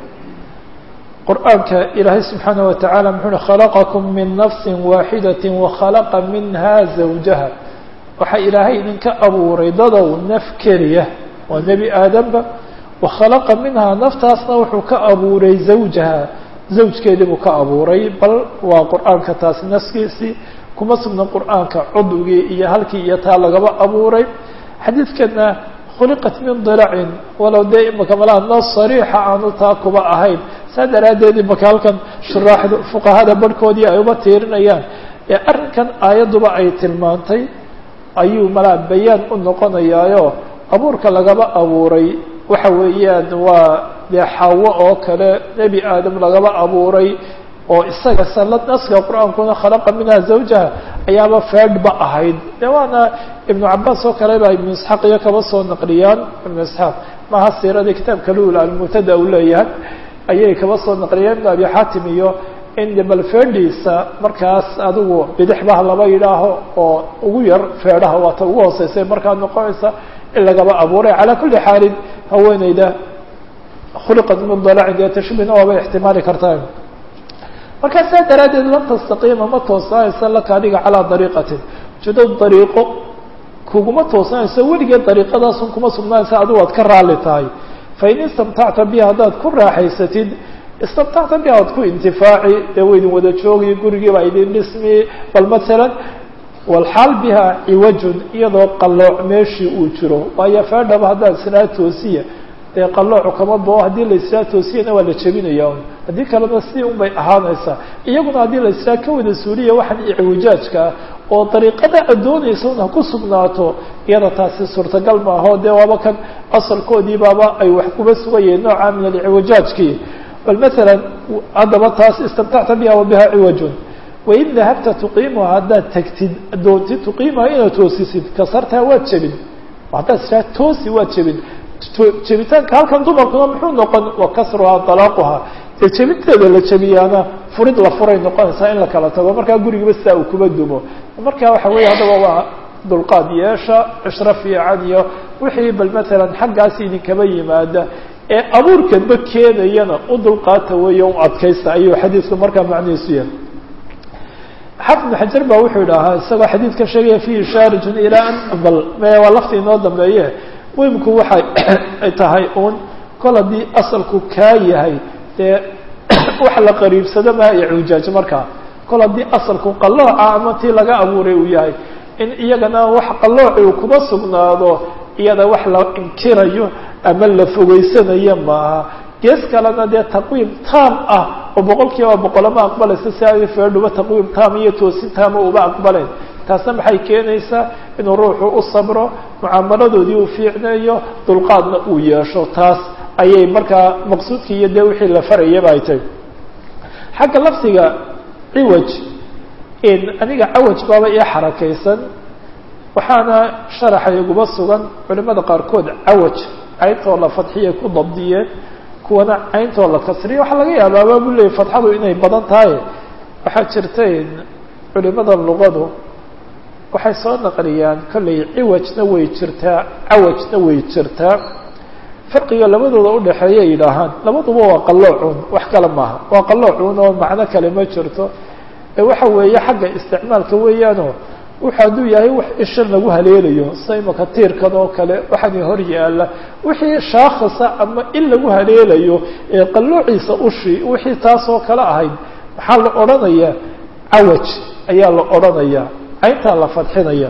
qur'aanka ilaahay subxaana wa tacaala muxuu uhi khalaqakum min nafsi waaxidati wakhalaqa minha zawjaha waxaa ilaahay idinka abuuray dadow naf keliya waa nebi aadamba wakhalaqa minhaa naftaasna wuxuu ka abuuray zawjaha zawjkeedii buu ka abuuray bal waa qur'aanka taasi naskiisii kuma sugna qur'aanka cudwigii iyo halkii iyo taa lagaba abuuray xadiidkana khuliqat min dilacin walow dee imaka malaha nas sariixa aanu taa kuba ahayn saa daraaddeed imaka halkan shuraaxda fuqahada barhkoodii ay uba tiirinayaan ee arrinkan aayadduba ay tilmaantay ayuu malaa bayaan u noqonayaayo abuurka lagaba abuuray waxa weeyaan waa dee xawo oo kale nebi aadam lagaba abuuray oo isaga sanad naska qur-aankuna khalaqa minha zawjaha ayaaba feedhba ahayd de waana ibnu cabaas oo kale baa ibnu isxaaq iyo kaba soo naqliyaan ibnu isxaaq maha siiradii kitaabka lul almutada uu leeyahay ayay kaba soo naqliyaan ibnu abi xaatim iyo in bal feedhiisa markaas adigu bidixbaha laba yidhaaho oo ugu yar feedhaha waata ugu hooseysay markaa noqonaysa in lagaba abuuray calaa kulli xaalin haweeneyda khuliqat min dalacin dee tashbihna waaba ixtimaali kartaa markaa saa daraaddeed lan tastaqiima ma toosanaysa laka adiga calaa dariiqatin ujeedo dariiqo kuguma toosanayso weligeed dariiqadaasun kuma sugnaanaysa adigu aad ka raalli tahay fain istamtacta biha haddaad ku raaxaysatid istamtacta biha waad ku intifaaci dee waydin wada joogi gurigiiba idin dhismi bal masalan walxaal biha ciwajun iyadoo qallooc meeshii uu jiro waayo feedhaba haddaad isnaa toosiya dee qalloocu kama bao haddii la israa toosiyana waa la jebinaya un haddii kalena si un bay ahaanaysaa iyaguna haddii la israa ka wada suuliya waxaan icwijaajka ah oo dariiqada aad doonaysa un ha ku sugnaato iyada taasi suurtagal maaho dee waaba kan asalkoodii baaba ay wax kuba sugayeen nooca min alciwijaajkii bal masalan haddaba taas istamtacta biha wa biha ciwajun wain dahabta tuqiimuha haddaad tagtid doontid tuqiimuha inaad toosisid kasartaa waad jebin haddaad israa toosi waad jebin jebitaanka halkan dumarkuna muxuu noqon wa kasruhaa dalaaquha dee jebinteeda la jebiyaana furid la furay noqonaysaa in la kala tago markaa gurigiiba sidaa uu kuba dumo marka waxa weeye haddaba waa dulqaad yeesha cishro fiican iyo wixii bal masalan xaggaas idinkaba yimaada ee abuurkanba keenayana u dulqaata weeye u adkaysta ayuu xadiidku markaa macnihiisu yahay xafid bn xajar baa wuxuu idhaahaa isagoo xadiidka sheegaya fihi shaarijun ilaa an bal waa lafti inoo dambeeye muhimku waxay ay tahay uun kol haddii asalku kaa yahay dee wax la qariibsado maa icuujaaj markaa kol haddii asalku qallooca ama tii laga abuuray uu yahay in iyagana wax qallooci uu kuma sugnaado iyada wax la inkirayo ama la fogeysanayo maaha gees kalena dee taqwiim taam ah oo boqol kiiba boqolama aqbalaysa si ay feedhuba taqwiim taam iyo toosin taama uba aqbalayn taasna maxay keenaysaa inuu ruuxu u sabro mucaamaladoodii uu fiicneeyo dulqaadna uu yeesho taas ayay markaa maqsuudkii iyo dee wixii la farayaba ay tahay xagga lafdiga ciwaj aniga cawaj baaba ii xarakaysan waxaana sharaxa iguba sugan culimada qaarkood cawaj cayntoo la fadxiyay ku dabdiyeen kuwana cayntoo la kasriya waxaa laga yaabaaba bu leeyay fadxadu inay badan tahay waxaa jirtay culimada luqadu waxay soo naqliyaan kollay ciwajna way jirtaa cawajna way jirtaa farqiga labadooda udhaxeeya yidhaahaan labaduba waa qalloocuun wax kale maaha waa qalloocuun oo macno kale ma jirto ee waxa weeye xagga isticmaalka weeyaanoo wuxu hadduu yahay wax ishan lagu haleelayo sida imaka tiirkan oo kale waxaani hor yaala wixii shaakhasa ama in lagu haleelayo ee qalloociisa ushi wixii taasoo kale ahayd maxaa la odhanayaa cawaj ayaa la odhanayaa cayntaa la fadxinaya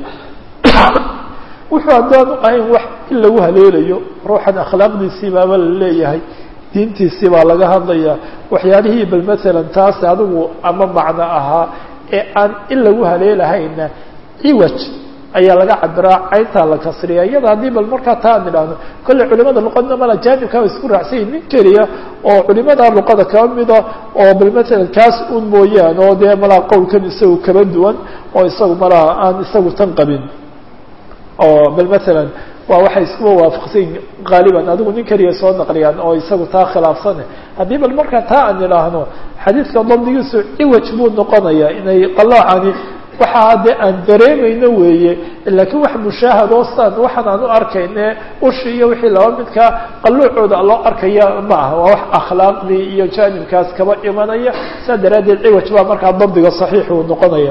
wuxuu haddaanu ahayn wax in lagu haleelayo ruuxan akhlaaqdiisii baaba la leeyahay diintiisii baa laga hadlayaa waxyaalihii bal masalan taas adigu ama macno ahaa ee aan in lagu haleelahayna ciwaj ayaa laga cabiraa cayntaa la kasriya iyada haddii bal markaa taa aan idhaahno kolley culimada luqadna mala jaanibkaa wa isku raacsan yahin nin keliya oo culimada luqada kaba mida oo bal masalan kaas un mooyaan oo dee malaa qowlkan isagu kaba duwan oo isagu malaa aan isagu tan qabin oo bal masalan waa waxay iskuba waafaqsayin qaaliban adigu nin keliya soo naqliyaan oo isagu taa khilaafsane haddii bal markaa taa aan idhaahno xadiidka dabdigiisu ciwaj buu noqonayaa inay qaloocani waxaa dee aan dareemayno weeye laakiin wax mushaahado saan waxaan aan u arkayne ushi iyo wixii laba midkaa qalluucooda loo arkaya ma aha waa wax akhlaaqdii iyo jaanibkaas kaba imanaya saa daraaddeed ciwaj baa markaa dabdiga saxiix uu noqonaya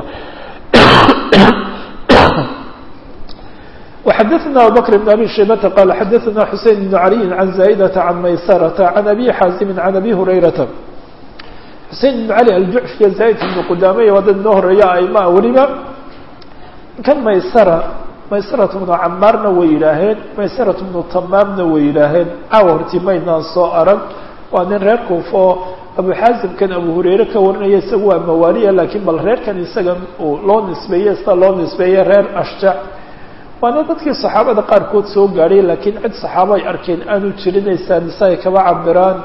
وxdثna abubكر بن أbي شhيبة qال xdثna حuسين بن علي عن زائدة عن maysرة عن أbي xاaزم عن أbي هريرة xusein بن علي الjuعفiya زائد بن qudamey waa dad noo horeeya aima weliba kan maysرة maysرة بن camaarna way yidhaaheen maysرة بن tamaamna way yidhaaheen caawa horti maynaan soo arag waa nin reer kuufa oo abu xaasimkan abu hurayre ka warinaya isaga waa mawaaliya lakiin bal reerkan isaga loo nisbeeye sida loo nisbeeye reer ashjac waana dadkii saxaabada qaarkood soo gaadhay laakiin cid saxaabo ay arkeen aanu jirin ay saanisa ay kaba cabiraan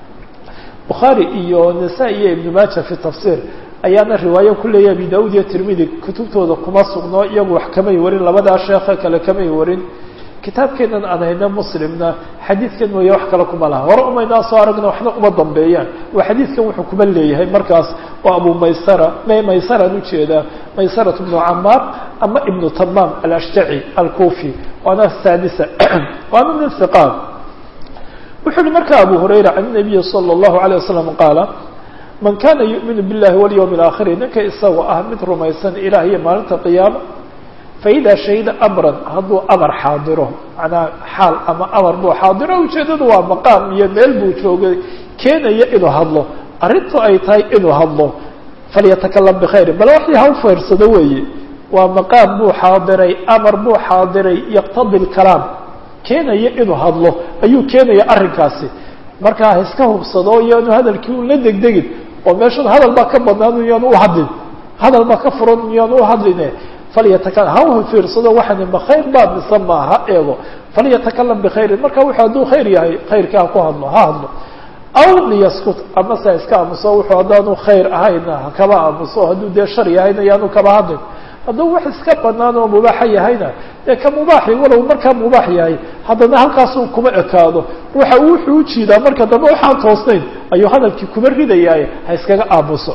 bukhaari iyo nasa iyo ibnu maaja fi tafsiir ayaana riwaayo ku leeyahy abi daud iyo tirmidi kutubtooda kuma sugno iyagu wax kamay warin labadaa sheekhe kale kamay warin kitaabkeenan aan hayno muslimna xadiidkan mooye wax kale kuma laha hore umaynaa soo aragna waxna uma dambeeyaan waa xadiidkan wuxuu kuma leeyahay markaas waa abu maysara maysaraan ujeedaa maysarat ibnu camaar ama ibnu tamaam alashjaci alkufi waana saadisa waana nin hiqaan wuxuu uhi marka abu hurayra can nabiyi salى اllahu alيه wasalam qaala man kana yu'minu biاllahi walyawmi اlaakhiri ninka isagoo ah mid rumaysan ilah iyo maalinta qiyaama faida shahida amran hadduu amar xaadiro manaa xaal ama amar buu xaadiro ujeedadu waa maqaam iyo meel buu joogay keenaya inuu hadlo arrintu ay tahay inuu hadlo falyatakalam bkhayri bal waxii ha u feyrsado weeye waa maqaam buu xaadiray amar buu xaadiray yaqtadi lkalaam keenaya inuu hadlo ayuu keenaya arrinkaasi markaa ha iska hubsado iyaanu hadalkii un la degdegin oo meeshan hadal baa ka badnaan iyaanu uhadlin hadal baa ka furan iyaanu uhadline falyataka ha u fiirsado waxani ma khayr baa mise ma ha eego falyatakalam bikhayrin marka wuxuu hadduu khayr yahay khayrka ha ku hadlo ha hadlo aw liyaskut ama se iska aamuso wuxuu haddaanu khayr ahayna hakaba aamuso hadduu dee shar yahayna yaanu kaba hadlin hadduu wax iska banaan oo mubaaxa yahayna dee ka mubaaxi walow markaa mubaax yahay haddana halkaasuu kuma ekaado ruuxa wuxuu ujiidaa marka dambe waxaan toosnayn ayuu hadalkii kuma ridayaaye ha iskaga aamuso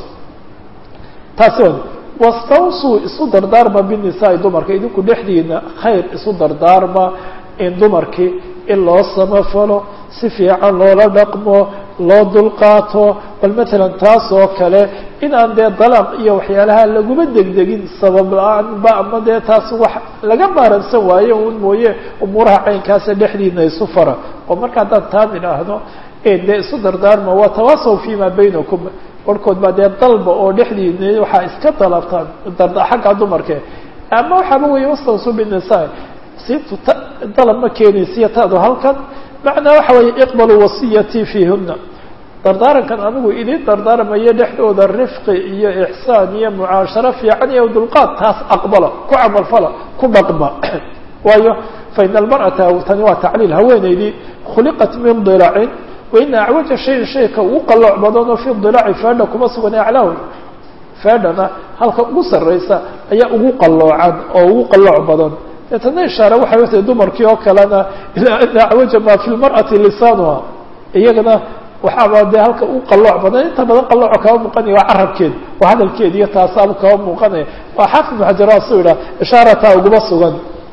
taasi wa wastawsuu isu dardaarma binisaai dumarka idinku dhexdiina khayr isu dardaarma in dumarkii in loo samafalo si fiican loola dhaqmo loo dulqaato bal matalan taas oo kale inaan dee dalaaq iyo waxyaalaha laguma degdegin sabab la-aanba ama dee taas wax laga maaransan waayo un mooye umuuraha caynkaasa dhexdiina isu fara oo marka haddaan taan idhaahno dee isu dardaarma waa tawaasaw fima baynakum barhkood baa dee dalba oo dhexdiina waxaa iska dalabtaan darda xagga dumarke ama waxaaba weeye wastawsu binisa siintu ta dalab ma keenaysiya taadu halkan macnaa waxa weeye iqbaluu wasiyatii fiihuna dardaarankan anigu idin dardaarmayo dhexdooda rifqi iyo ixsaan iyo mucaasharo fiican iyo dulqaad taas aqbala ku camalfala ku dhaqma waayo faina almar'ata tani waa tacliil haweeneydii khuliqat min dilacin waina acwaja shayin shayka ugu qalooc badanoo fi dilaaci feedha kuma sugan aclaahu feedhana halka ugu sarraysa ayaa ugu qaloocan oo ugu qalooc badan deetana ishaare waxay watahay dumarkii oo kalena ilaa ana acwaja ma fi lmar'ati lisaanuha iyagana waxaaba dee halka u qalooc badan inta badan qalooco kaba muuqanaya waa carabkeed waa hadalkeed iyo taasaaba kaba muuqanaya waa xaafid ibnu xajar waa suu yidhaha ishaarataa uguma sugan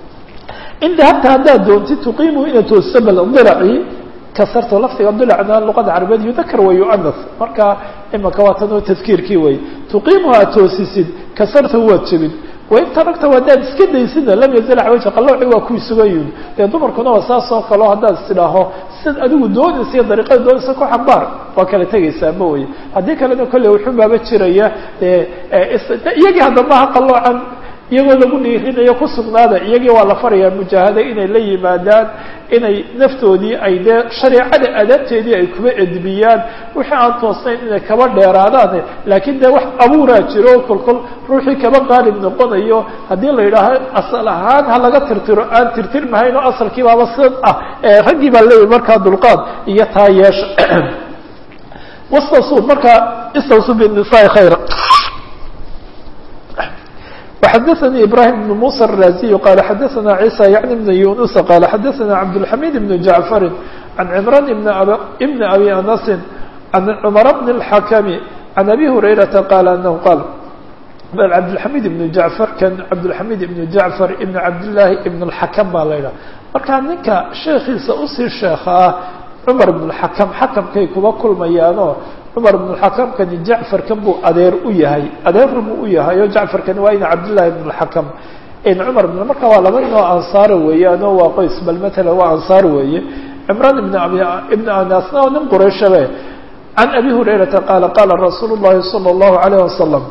in dahabta haddaad doontid tuqiimu inaad toosiso bal dilacii kasarto laftiga dilacna luqada carabeed yudakar wa yu'anas marka imaka waa tan oo tadkiirkii wey tuqiimuha aad toosisid kasarta waad jebin wain taragta haddaad iska daysidna lam yazal acwaja qalooci waa kuwii sugan yihin dee dumarkuna waa saas oo kaleo haddaad istidhaaho sid adigu doonaysa iyo dariiqada doonaysa ku xambaar waa kala tegaysaa ma weye haddii kalena kolley wuxubaaba jiraya iyagii hadda maaha qaloocan iyagoo lagu dhiirinayo ku sugnaada iyagii waa la farayaa mujaahada inay la yimaadaan inay naftoodii ay dee shareecada adaabteedii ay kuba edbiyaan wixii aan toosnayn inay kaba dheeraadaan laakiin dee wax abuuraa jiro kolkol ruuxii kaba qaalib noqonayo haddii la yidhaaho asal ahaan ha laga tirtiro aan tirtirmahayn oo asalkii baaba sid ah raggii baa leeyahy markaa dulqaad iyo taa yeesha wastawsu markaa istawsu binisaai khayra وxadثnي ibrahim بن muسى الرازي qال xadثna عيسى yعnي بن يuنس qال xadثna cabdالحميد بن جعفر عن عمران بن أbي أنس عن cمر بن الحكم عن أbي هريرةa qال أنه qال cabdالحميد بن جعفر kan cabdالحميد بن جعفر بن cabdاللahi بن الحكم baa la ydhaha marka ninka sheekiisa usii sheeka ah cmar بن الحكم xakمkay kuba kulmayaano cumar bn xakamkani jacfarkan buu adeer u yahay adeerna buu u yahay oo jacfarkani waa ina cabdillahi bn اxakam cumar bn marka waa laba nin oo ansaara weeyaan oo waa qoys bal matala waa ansaar weeye cimraan ibn abi ibn anasna oo nin qurayshabe can abi hurayrata qaala qaala rasuulu llahi salى اllahu alayh wasalam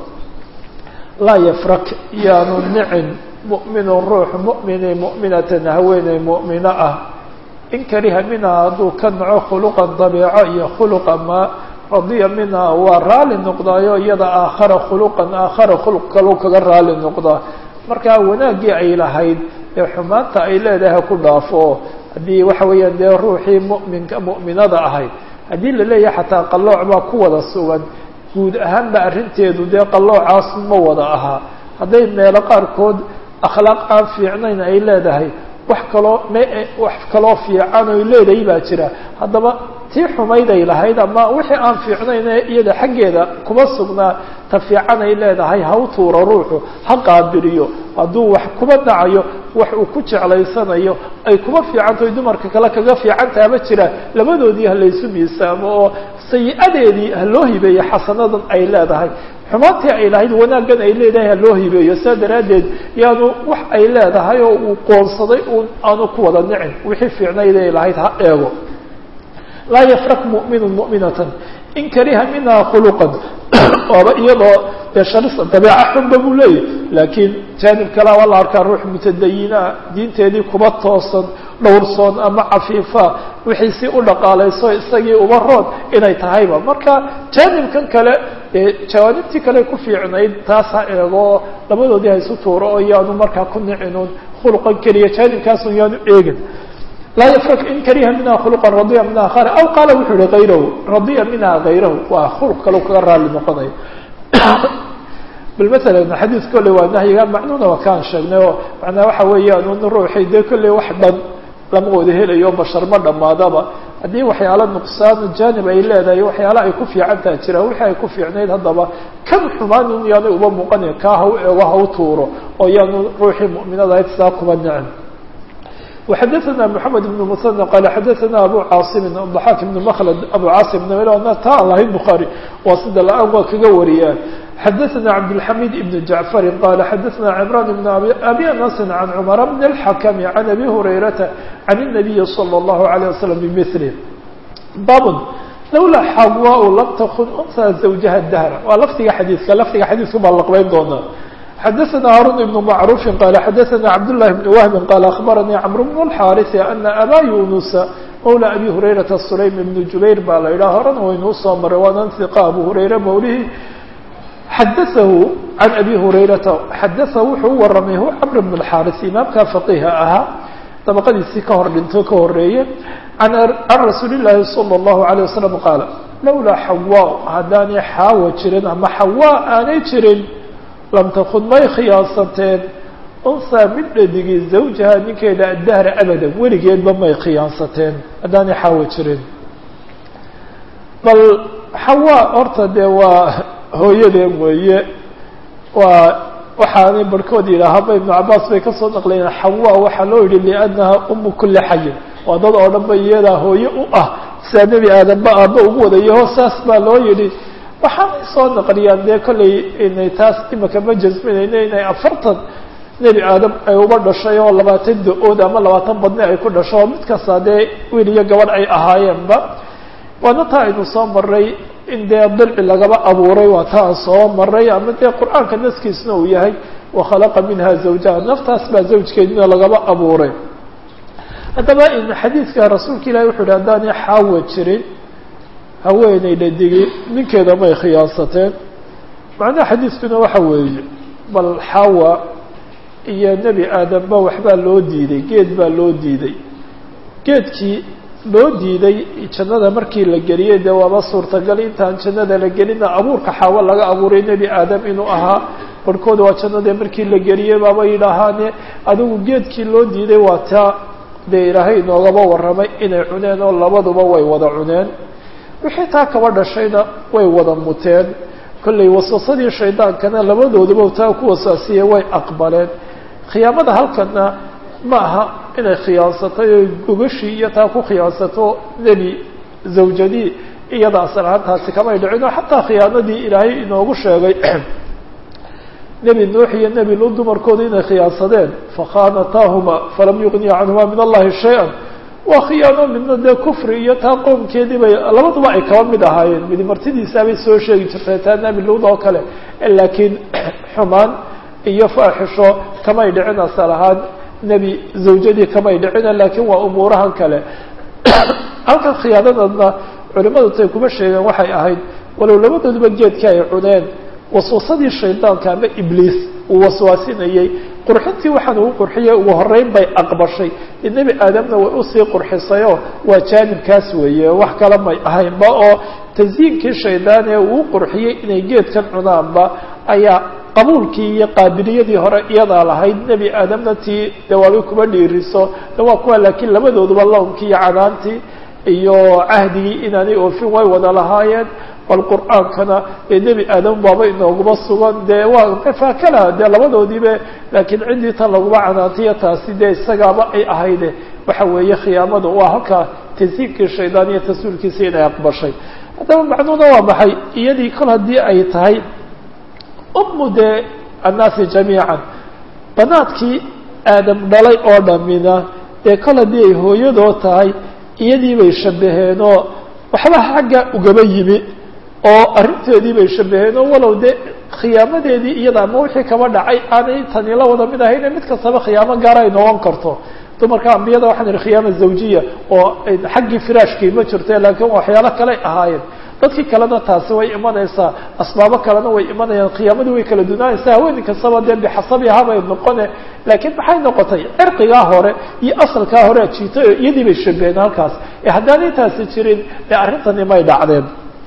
laa yafrak yaanu nicin mu'minu ruux mu'mini mu'minatan haweeney mu'mino ah in kariha minha hadduu ka naco khuluqan dabeeco iyo khuluqa ma radiya minha waa raali noqdaayo iyada aakhara khuluqan aakhara khuluq kalau kaga raali noqdaa markaa wanaaggii ay lahayd ee xumaanta ay leedahay ha ku dhaafo haddii waxa weeyaan dee ruuxii mu'minka mu'minada ahayd haddii la leeyahay xataa qallooc baa ku wada sugan guud ahaanba arrinteedu dee qalloocaas ma wada ahaa hadday meelo qaarkood akhlaaq aan fiicnayn ay leedahay wax kaloo m wax kaloo fiican oy leedahay baa jira haddaba tii xumayday lahayd ama wixii aan fiicnayn ee iyada xaggeeda kuma sugnaa ta fiican ay leedahay ha u tuuro ruuxu ha qaabiliyo hadduu wax kuba dhacayo wax uu ku jeclaysanayo ay kuma fiicantahay dumarka kale kaga fiicantaha ma jira labadoodii ha laysu miisaamo oo sayi-adeedii ha loo hibeeyo xasanadan ay leedahay xumaantii ay lahayd wanaaggan ay leedahay ha loo hibeeyo saa daraaddeed yaanu wax ay leedahay oo uu qoonsaday uun aanu ku wada nicin wixii fiicnayd ay lahayd ha eego laa yafrak mu'minu mu'minatan in kariha minha khuluqan ooba iyadoo dee sharisa dabeeca xunba buu leeyahy laakiin jaanib kale waa la arkaa ruux mutadayinaa diinteedii kuba toosan dhowrsoon ama cafiifa wixii si u dhaqaalayso isagii uba rood inay tahayba marka jaanibkan kale dee jawaanibtii kale ku fiicnayd taas ha eego labadoodii ha isu tuuro oo yaanu markaa ku nicinun khuluqan keliya jaanibkaasun yaanu eegin laa yafrak in kariha minha khuluqa radiya minha khar aw qaala wuxuu yihi hayrahu radiya minha hayrahu waa khuluq kale kaga raali noqonayo bal masalan xadiis kolley waa nahyiga macnuuna waa kaan sheegnay oo macnaa waxa weeyaan un ruuxii dee kolley wax dhan lama wada helayo bashar ma dhammaadaba haddii waxyaalo nuqsaan jaanib ay leedahay waxyaala ay ku fiicantaa jiraan wixii ay ku fiicnayd haddaba kan xumaan un yaanay uba muuqanayn kaa ha u eego ha u tuuro oo yaanu ruuxii mu'minada ahayd saa kuba nicin وxadثna محamed بن مثنى qال xadثna abu cاaصm ضحاk بن mklد abu cاaصم ta aan lahayn bخarي waa sida la-aan waa kaga wariyaan xadثna cabdالحamid بن جaعفr qال xadثna عمrان بن أbي أنس عن cمر بن الحkم عن أbي هريرةa عن النبي صلى الله عليه وسلم بمثله bab lawlaa xawاء lam tkن أنثى زوجha الdهر waa lfdiga xadiiska lfdiga xadiiska baa laqbayn doonaa xadثna هاrون بن معروف qال xadثna cبدالله بن وهب qال أخبرني cمرو بن الحاrث أن أbا يuنس mولى أbي هريرةa سليم بن جuبير baa la ydhaha horena waynuu soo maray waana ثقة أbو هريرة mولهi xadaثahu عan أbي هريرةa xadaثa wuxuu u waramay hu cمر بن الحاrث imaamka فقيha ahaa طبqadiisii ka hor dhinto ka horeeye عan رasuuل اللahi صلى الله عليه وسلم qاaل lawlaa xawاء haddaanay xaawa jirin ama xawاء aanay jirin lam takun may khiyaansateen unhaa mid dhadigii zawjaha ninkeeda addahra abada weligeedba may khiyaansateen haddaanay xaawo jirin bal xawaa horta dee waa hooyadeen weeye waa waxaanay barhkood yidhaahaba ibnu cabaas bay kasoo naqlayeen xawaa waxaa loo yidhi liannaha umu kuli xayin waa dad oo dhan ba iyadaa hooye u ah sidaa nebi aadamba aaba ugu wadayaho saas baa loo yidhi waxaanay soo naqliyaan dee kollay inay taas imika ma jasminayno inay afartan nebi aadam ay uba dhashay oo labaatan da-ood ama labaatan badne ay ku dhasho oo mid kasta dee wiil iyo gabadh ay ahaayeenba waana taa aynu soo maray in dee dilci lagaba abuuray waa ta aan soo maray ama dee qur-aanka naskiisna uu yahay wakhalaqa minha zawjaha naftaas baa zawjkeedina lagaba abuuray haddaba in xadiidka rasuulka ilahi wuxu uhi haddaanay xaawa jirin haweeney dhadigi ninkeeda may khiyaansateen macnaha xadiiskuna waxa weeye bal xawa iyo nebi aadamba waxbaa loo diiday geed baa loo diiday geedkii loo diiday jannada markii la geliyey dee waaba suurtagal intaan jannada la gelina abuurka xaawo laga abuuray nebi aadam inuu ahaa barhkooda waa jannadee markii la geliyey baaba yidhaahaane adigu geedkii loo diiday waa taa dee ilaahay inoogaba warramay inay cuneen oo labaduba way wada cuneen wixii taa kaba dhashayna way wada muteen kollay waswasadii shaydaankana labadooduba taa ku wasaasiyey way aqbaleen khiyaamada halkana ma aha inay khiyaansatay oo gogashii iyo taa ku khiyaansato nebi zawjadii iyada asal ahaantaasi kamay dhicin oo xataa khiyaanadii ilaahay inoogu sheegay nebi nuux iyo nebi lu dumarkooda inay khiyaansadeen fakhaanataahuma falam yugniya canhuma min allahi shay-an waa khiyaano midna dee kufri iyo taa qoomkeedii bay labaduba ay kaba mid ahaayeen midi martidiisaabay soo sheegi jirtay taa nebi luud oo kale laakiin xumaan iyo faaxisho kamay dhicin asal ahaan nebi zawjadii kamay dhicina laakiin waa umuurahan kale halkan khiyaanadadna culimadu tay kuma sheegeen waxay ahayd walow labadooduba geedka ay cuneen waswasadii shaydaanka ama ibliis uu waswaasinayey qurxintii waxaan ugu qurxiyey ugu horeyn bay aqbashay nebi aadamna way usii qurxisayoo waa jaanibkaas weeye wax kale may ahaynba oo tasyiinkii shaydaan ee uu qurxiyey inay geedkan cunaanba ayaa qabuulkii iyo qaabiliyadii hore iyadaa lahayd nebi aadamna tii dawaabay kuma dhiiriso de waa kuwa laakiin labadooduba lawnkii iyo canaantii iyo cahdigii inaanay oofin way wada lahaayeen bal qur'aankana ee nebi aadam baaba inooguma sugan dee waa mafaakala dee labadoodiiba laakiin ciddii tan laguma canaantayo taasi dee isagaaba ay ahayde waxa weeye khiyaamada waa halkaa tasiibkii shaydaan iyo tasuulkiisa inay aqbashay haddaba macnuuna waa maxay iyadii kol haddii ay tahay ummu dee annaasi jamiican banaadkii aadam dhalay oo dhamina dee kol haddii ay hooyadoo tahay iyadii bay shabaheenoo waxba xagga ugaba yimi oo arrinteedii bay shabaheen oo walow dee khiyaamadeedii iyada ama wixii kaba dhacay aanay tani la wada mid ahayne mid kastaba khiyaamo gaara ay noqon karto dumarka ambiyada waxaan ihi khiyaama zawjiya oo xaggii firaashkii ma jirte laakiin waxyaalo kaley ahaayeen dadkii kalena taasi way imanaysaa asbaabo kalena way imanayaan khiyaamadii way kala dunaanaysaa haweeney kastaba dee bixasabiha bay noqone laakiin maxay noqotay cirqigaa hore iyo asalkaa hore ajiitay oo iyadii bay shabaheen halkaas ee haddaanay taasi jirin dee arrintani may dhacdeen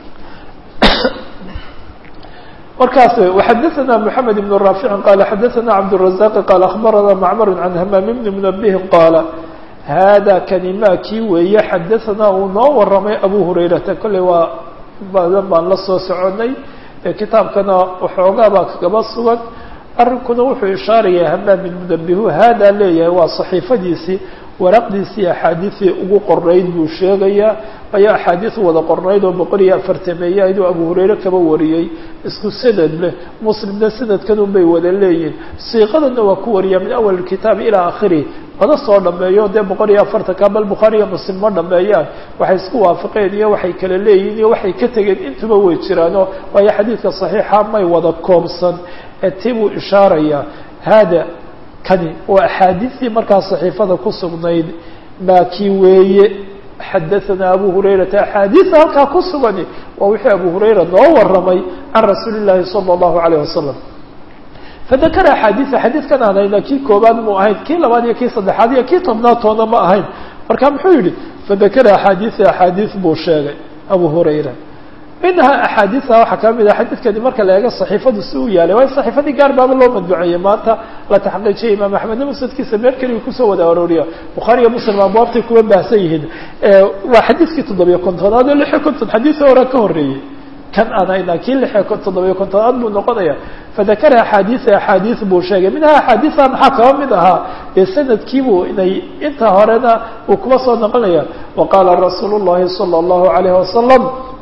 markaas وxadثna محamed بن رافع qال xadثna cبدالرزاq qال أخbarana معmر عن hmام بن منبه qاaل hada kanima kii weeye xadaثna uu noo waramay abu hurayrata kolley waa badan baan la soo soconay kitaabkana waxoogaa baa kagaba sugan arrinkuna wuxuu ishaaraya hamaam بن منبه hada leeyahay waa صaxiifadiisii waraqdiisii axaadiisii ugu qornayd buu sheegayaa ayaa axaadiis wada qornayd oo boqol iyo afartameeye ayaduu abu hurayre kaba wariyey isku sanad leh muslimna sanadkan un bay wada leeyihin siiqadana waa ku wariyaa min awal kitaab ilaa akhirih mana soo dhameeyo dee boqol iyo afartanka bal bukhaari iyo muslim ma dhameeyaan waxay isku waafaqeen iyo waxay kala leeyihin iyo waxay ka tegeen intuba way jiraano waayo xadiidka saxiixa may wada koobsan ee ti buu ishaarayaa hada kani waa axaadiistii markaa صaxiifada ku sugnayd maakii weeye xadaثana abu hurayrata axaadiisa halkaa ku sugani waa wixii abu hurayra noo waramay can rasuuli الlahi salى الlahu عalيه wasalam fadakara axaadiisa xadiidkan aan hayna kii koobaad mu ahayn kii labaad iyo kii saddexaad iyo kii tobnaad toona ma ahayn marka muxuu yihi fadakara axaadiisa axaadiis buu sheegay abu hurayra minha axaadiisa waxaa ka mid ah xadiidkani marka la eego صaxiifadu si uu yaalay waayo صaxiifadii gaar baaba loo madbuceeyey maanta la taxqiijiyay imaam axmedna musnadkiisa meel keliya kusoo wada arooriya bukhaari iyo muslim abwaabtay kuwa baahsan yihiin waa xadiidkii toddobiyo kontonaad oo lixiyo konton xadiisa hore ka horeeyey kan aan haynaa kii lixiyo toddobiyo kontonaad buu noqonaya fadakara axaadiisa axaadiis buu sheegay minha axaadiisa maxaa kaba mid ahaa dee sanadkiibuu inay inta horena uu kuba soo noqonaya waqaala rasuul الlahi salى الlahu عalayه wasalam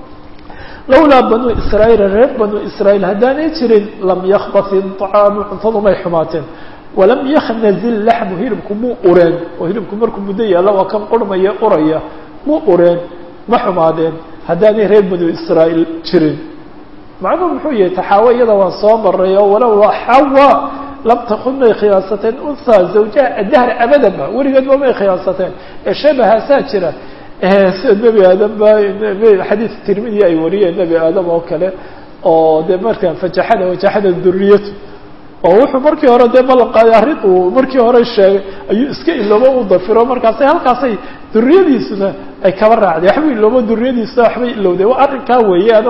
lawlaa banuu israaيil reer banuu israaيil haddaanay jirin lam yakbatin طacaamu cuntadu may xumaateen walam yaknazil laxmu hilibku muu ureen oo hilibku markuu muddo yaalla waa kan qurmaya uraya muu ureen ma xumaadeen haddaanay reer banuu israaيil jirin macnuhu muxuu yahay taxaawo iyada waan soo maray oo walow xawa lam takun may khiyaasateen unha zawjaha adahra abadanba weligeedba may khiyaasateen ee shabahaasaa jira sida nebi aadam ba xadiis tirmidi ay wariyeen nebi aadam oo kale oo dee markaan fajaxada wajaxada duriyatu oo wuxuu markii hore dee ballan qaaday arrin uu markii hore sheegay ayuu iska iloobo u dafiro markaasay halkaasay duriyadiisuna ay kaba raacday waxba iloobo duriyadiisuna waxbay ilowday waa arrinkaa weeyaan oo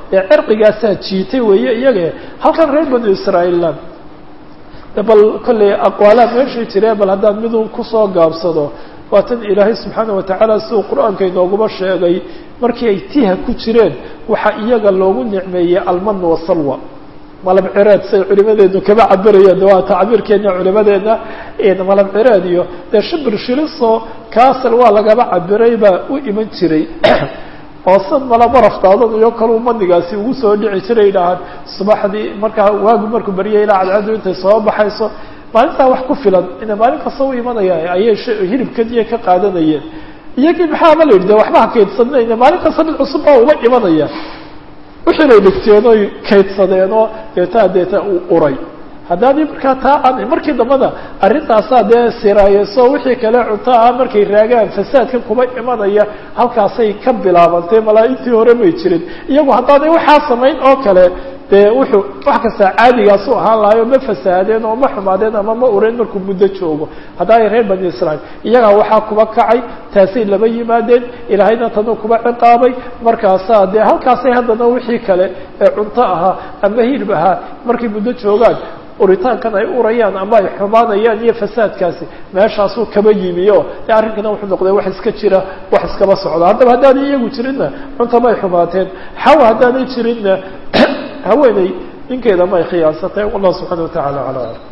ee cirqigaasaa jiitay weeye iyaga halkan reer banu israa'iilna bal kolley aqwaalaa meeshii jiree bal haddaan miduu kusoo gaabsado waa tan ilaahay subxaana watacaala siduu qur-aanka inooguma sheegay markii ay tiha ku jireen waxaa iyaga loogu nicmeeyey alman wasalwa malab cireed say culimadeenu kama cabirayeen waa tacbiirkeena culimadeena malab cireed iyo dee shibir shiliso kaasal waa lagaba cabiray baa u iman jiray oo sad mala barafdaadan iyo kaluu manigaasi ugu soo dhici jiray dhahaan subaxdii markaa waagu markuu baryay ilaa cadcadu intay soo baxayso maalintaa wax ku filan ina maalin kasta u imanaya ayay hilibkadiya ka qaadanayeen iyagii maxaaba la yidhi de waxba ha kaydsanayna maalin kasta mid cusub baa uga imanaya wixiinay dhigteen oy kaydsadeen oo deetaa deeta uu uray haddaadii markaa taa aan markii dambana arrintaasaa dee siraayeso wixii kale cunto ah markay raagaan fasaadka kuma imanaya halkaasay ka bilaabantay malaa-intii hore may jirin iyagu haddaanay waxaa samayn oo kale dee wuxuu wax kastaa caadigaasu ahaan lahayo ma fasaadeen oo ma xumaadeen ama ma ureen markuu muddo joogo haddaanay reer bani israiil iyagaa waxaa kuba kacay taasay laba yimaadeen ilaahayna tanu kuba ciqaabay markaasaa dee halkaasay haddana wixii kale ee cunto ahaa ama hilib ahaa markay muddo joogaan uritaankan ay urayaan ama ay xumaanayaan iyo fasaadkaasi meeshaasuu kaba yimi o dee arrinkana wuxuu noqday wax iska jira wax iskaba socda haddaba haddaanay iyagu jirinna cunta may xumaateen xawa haddaanay jirinna haweeney ninkeeda may khiyaasatay wallah subxana wa tacala ala alam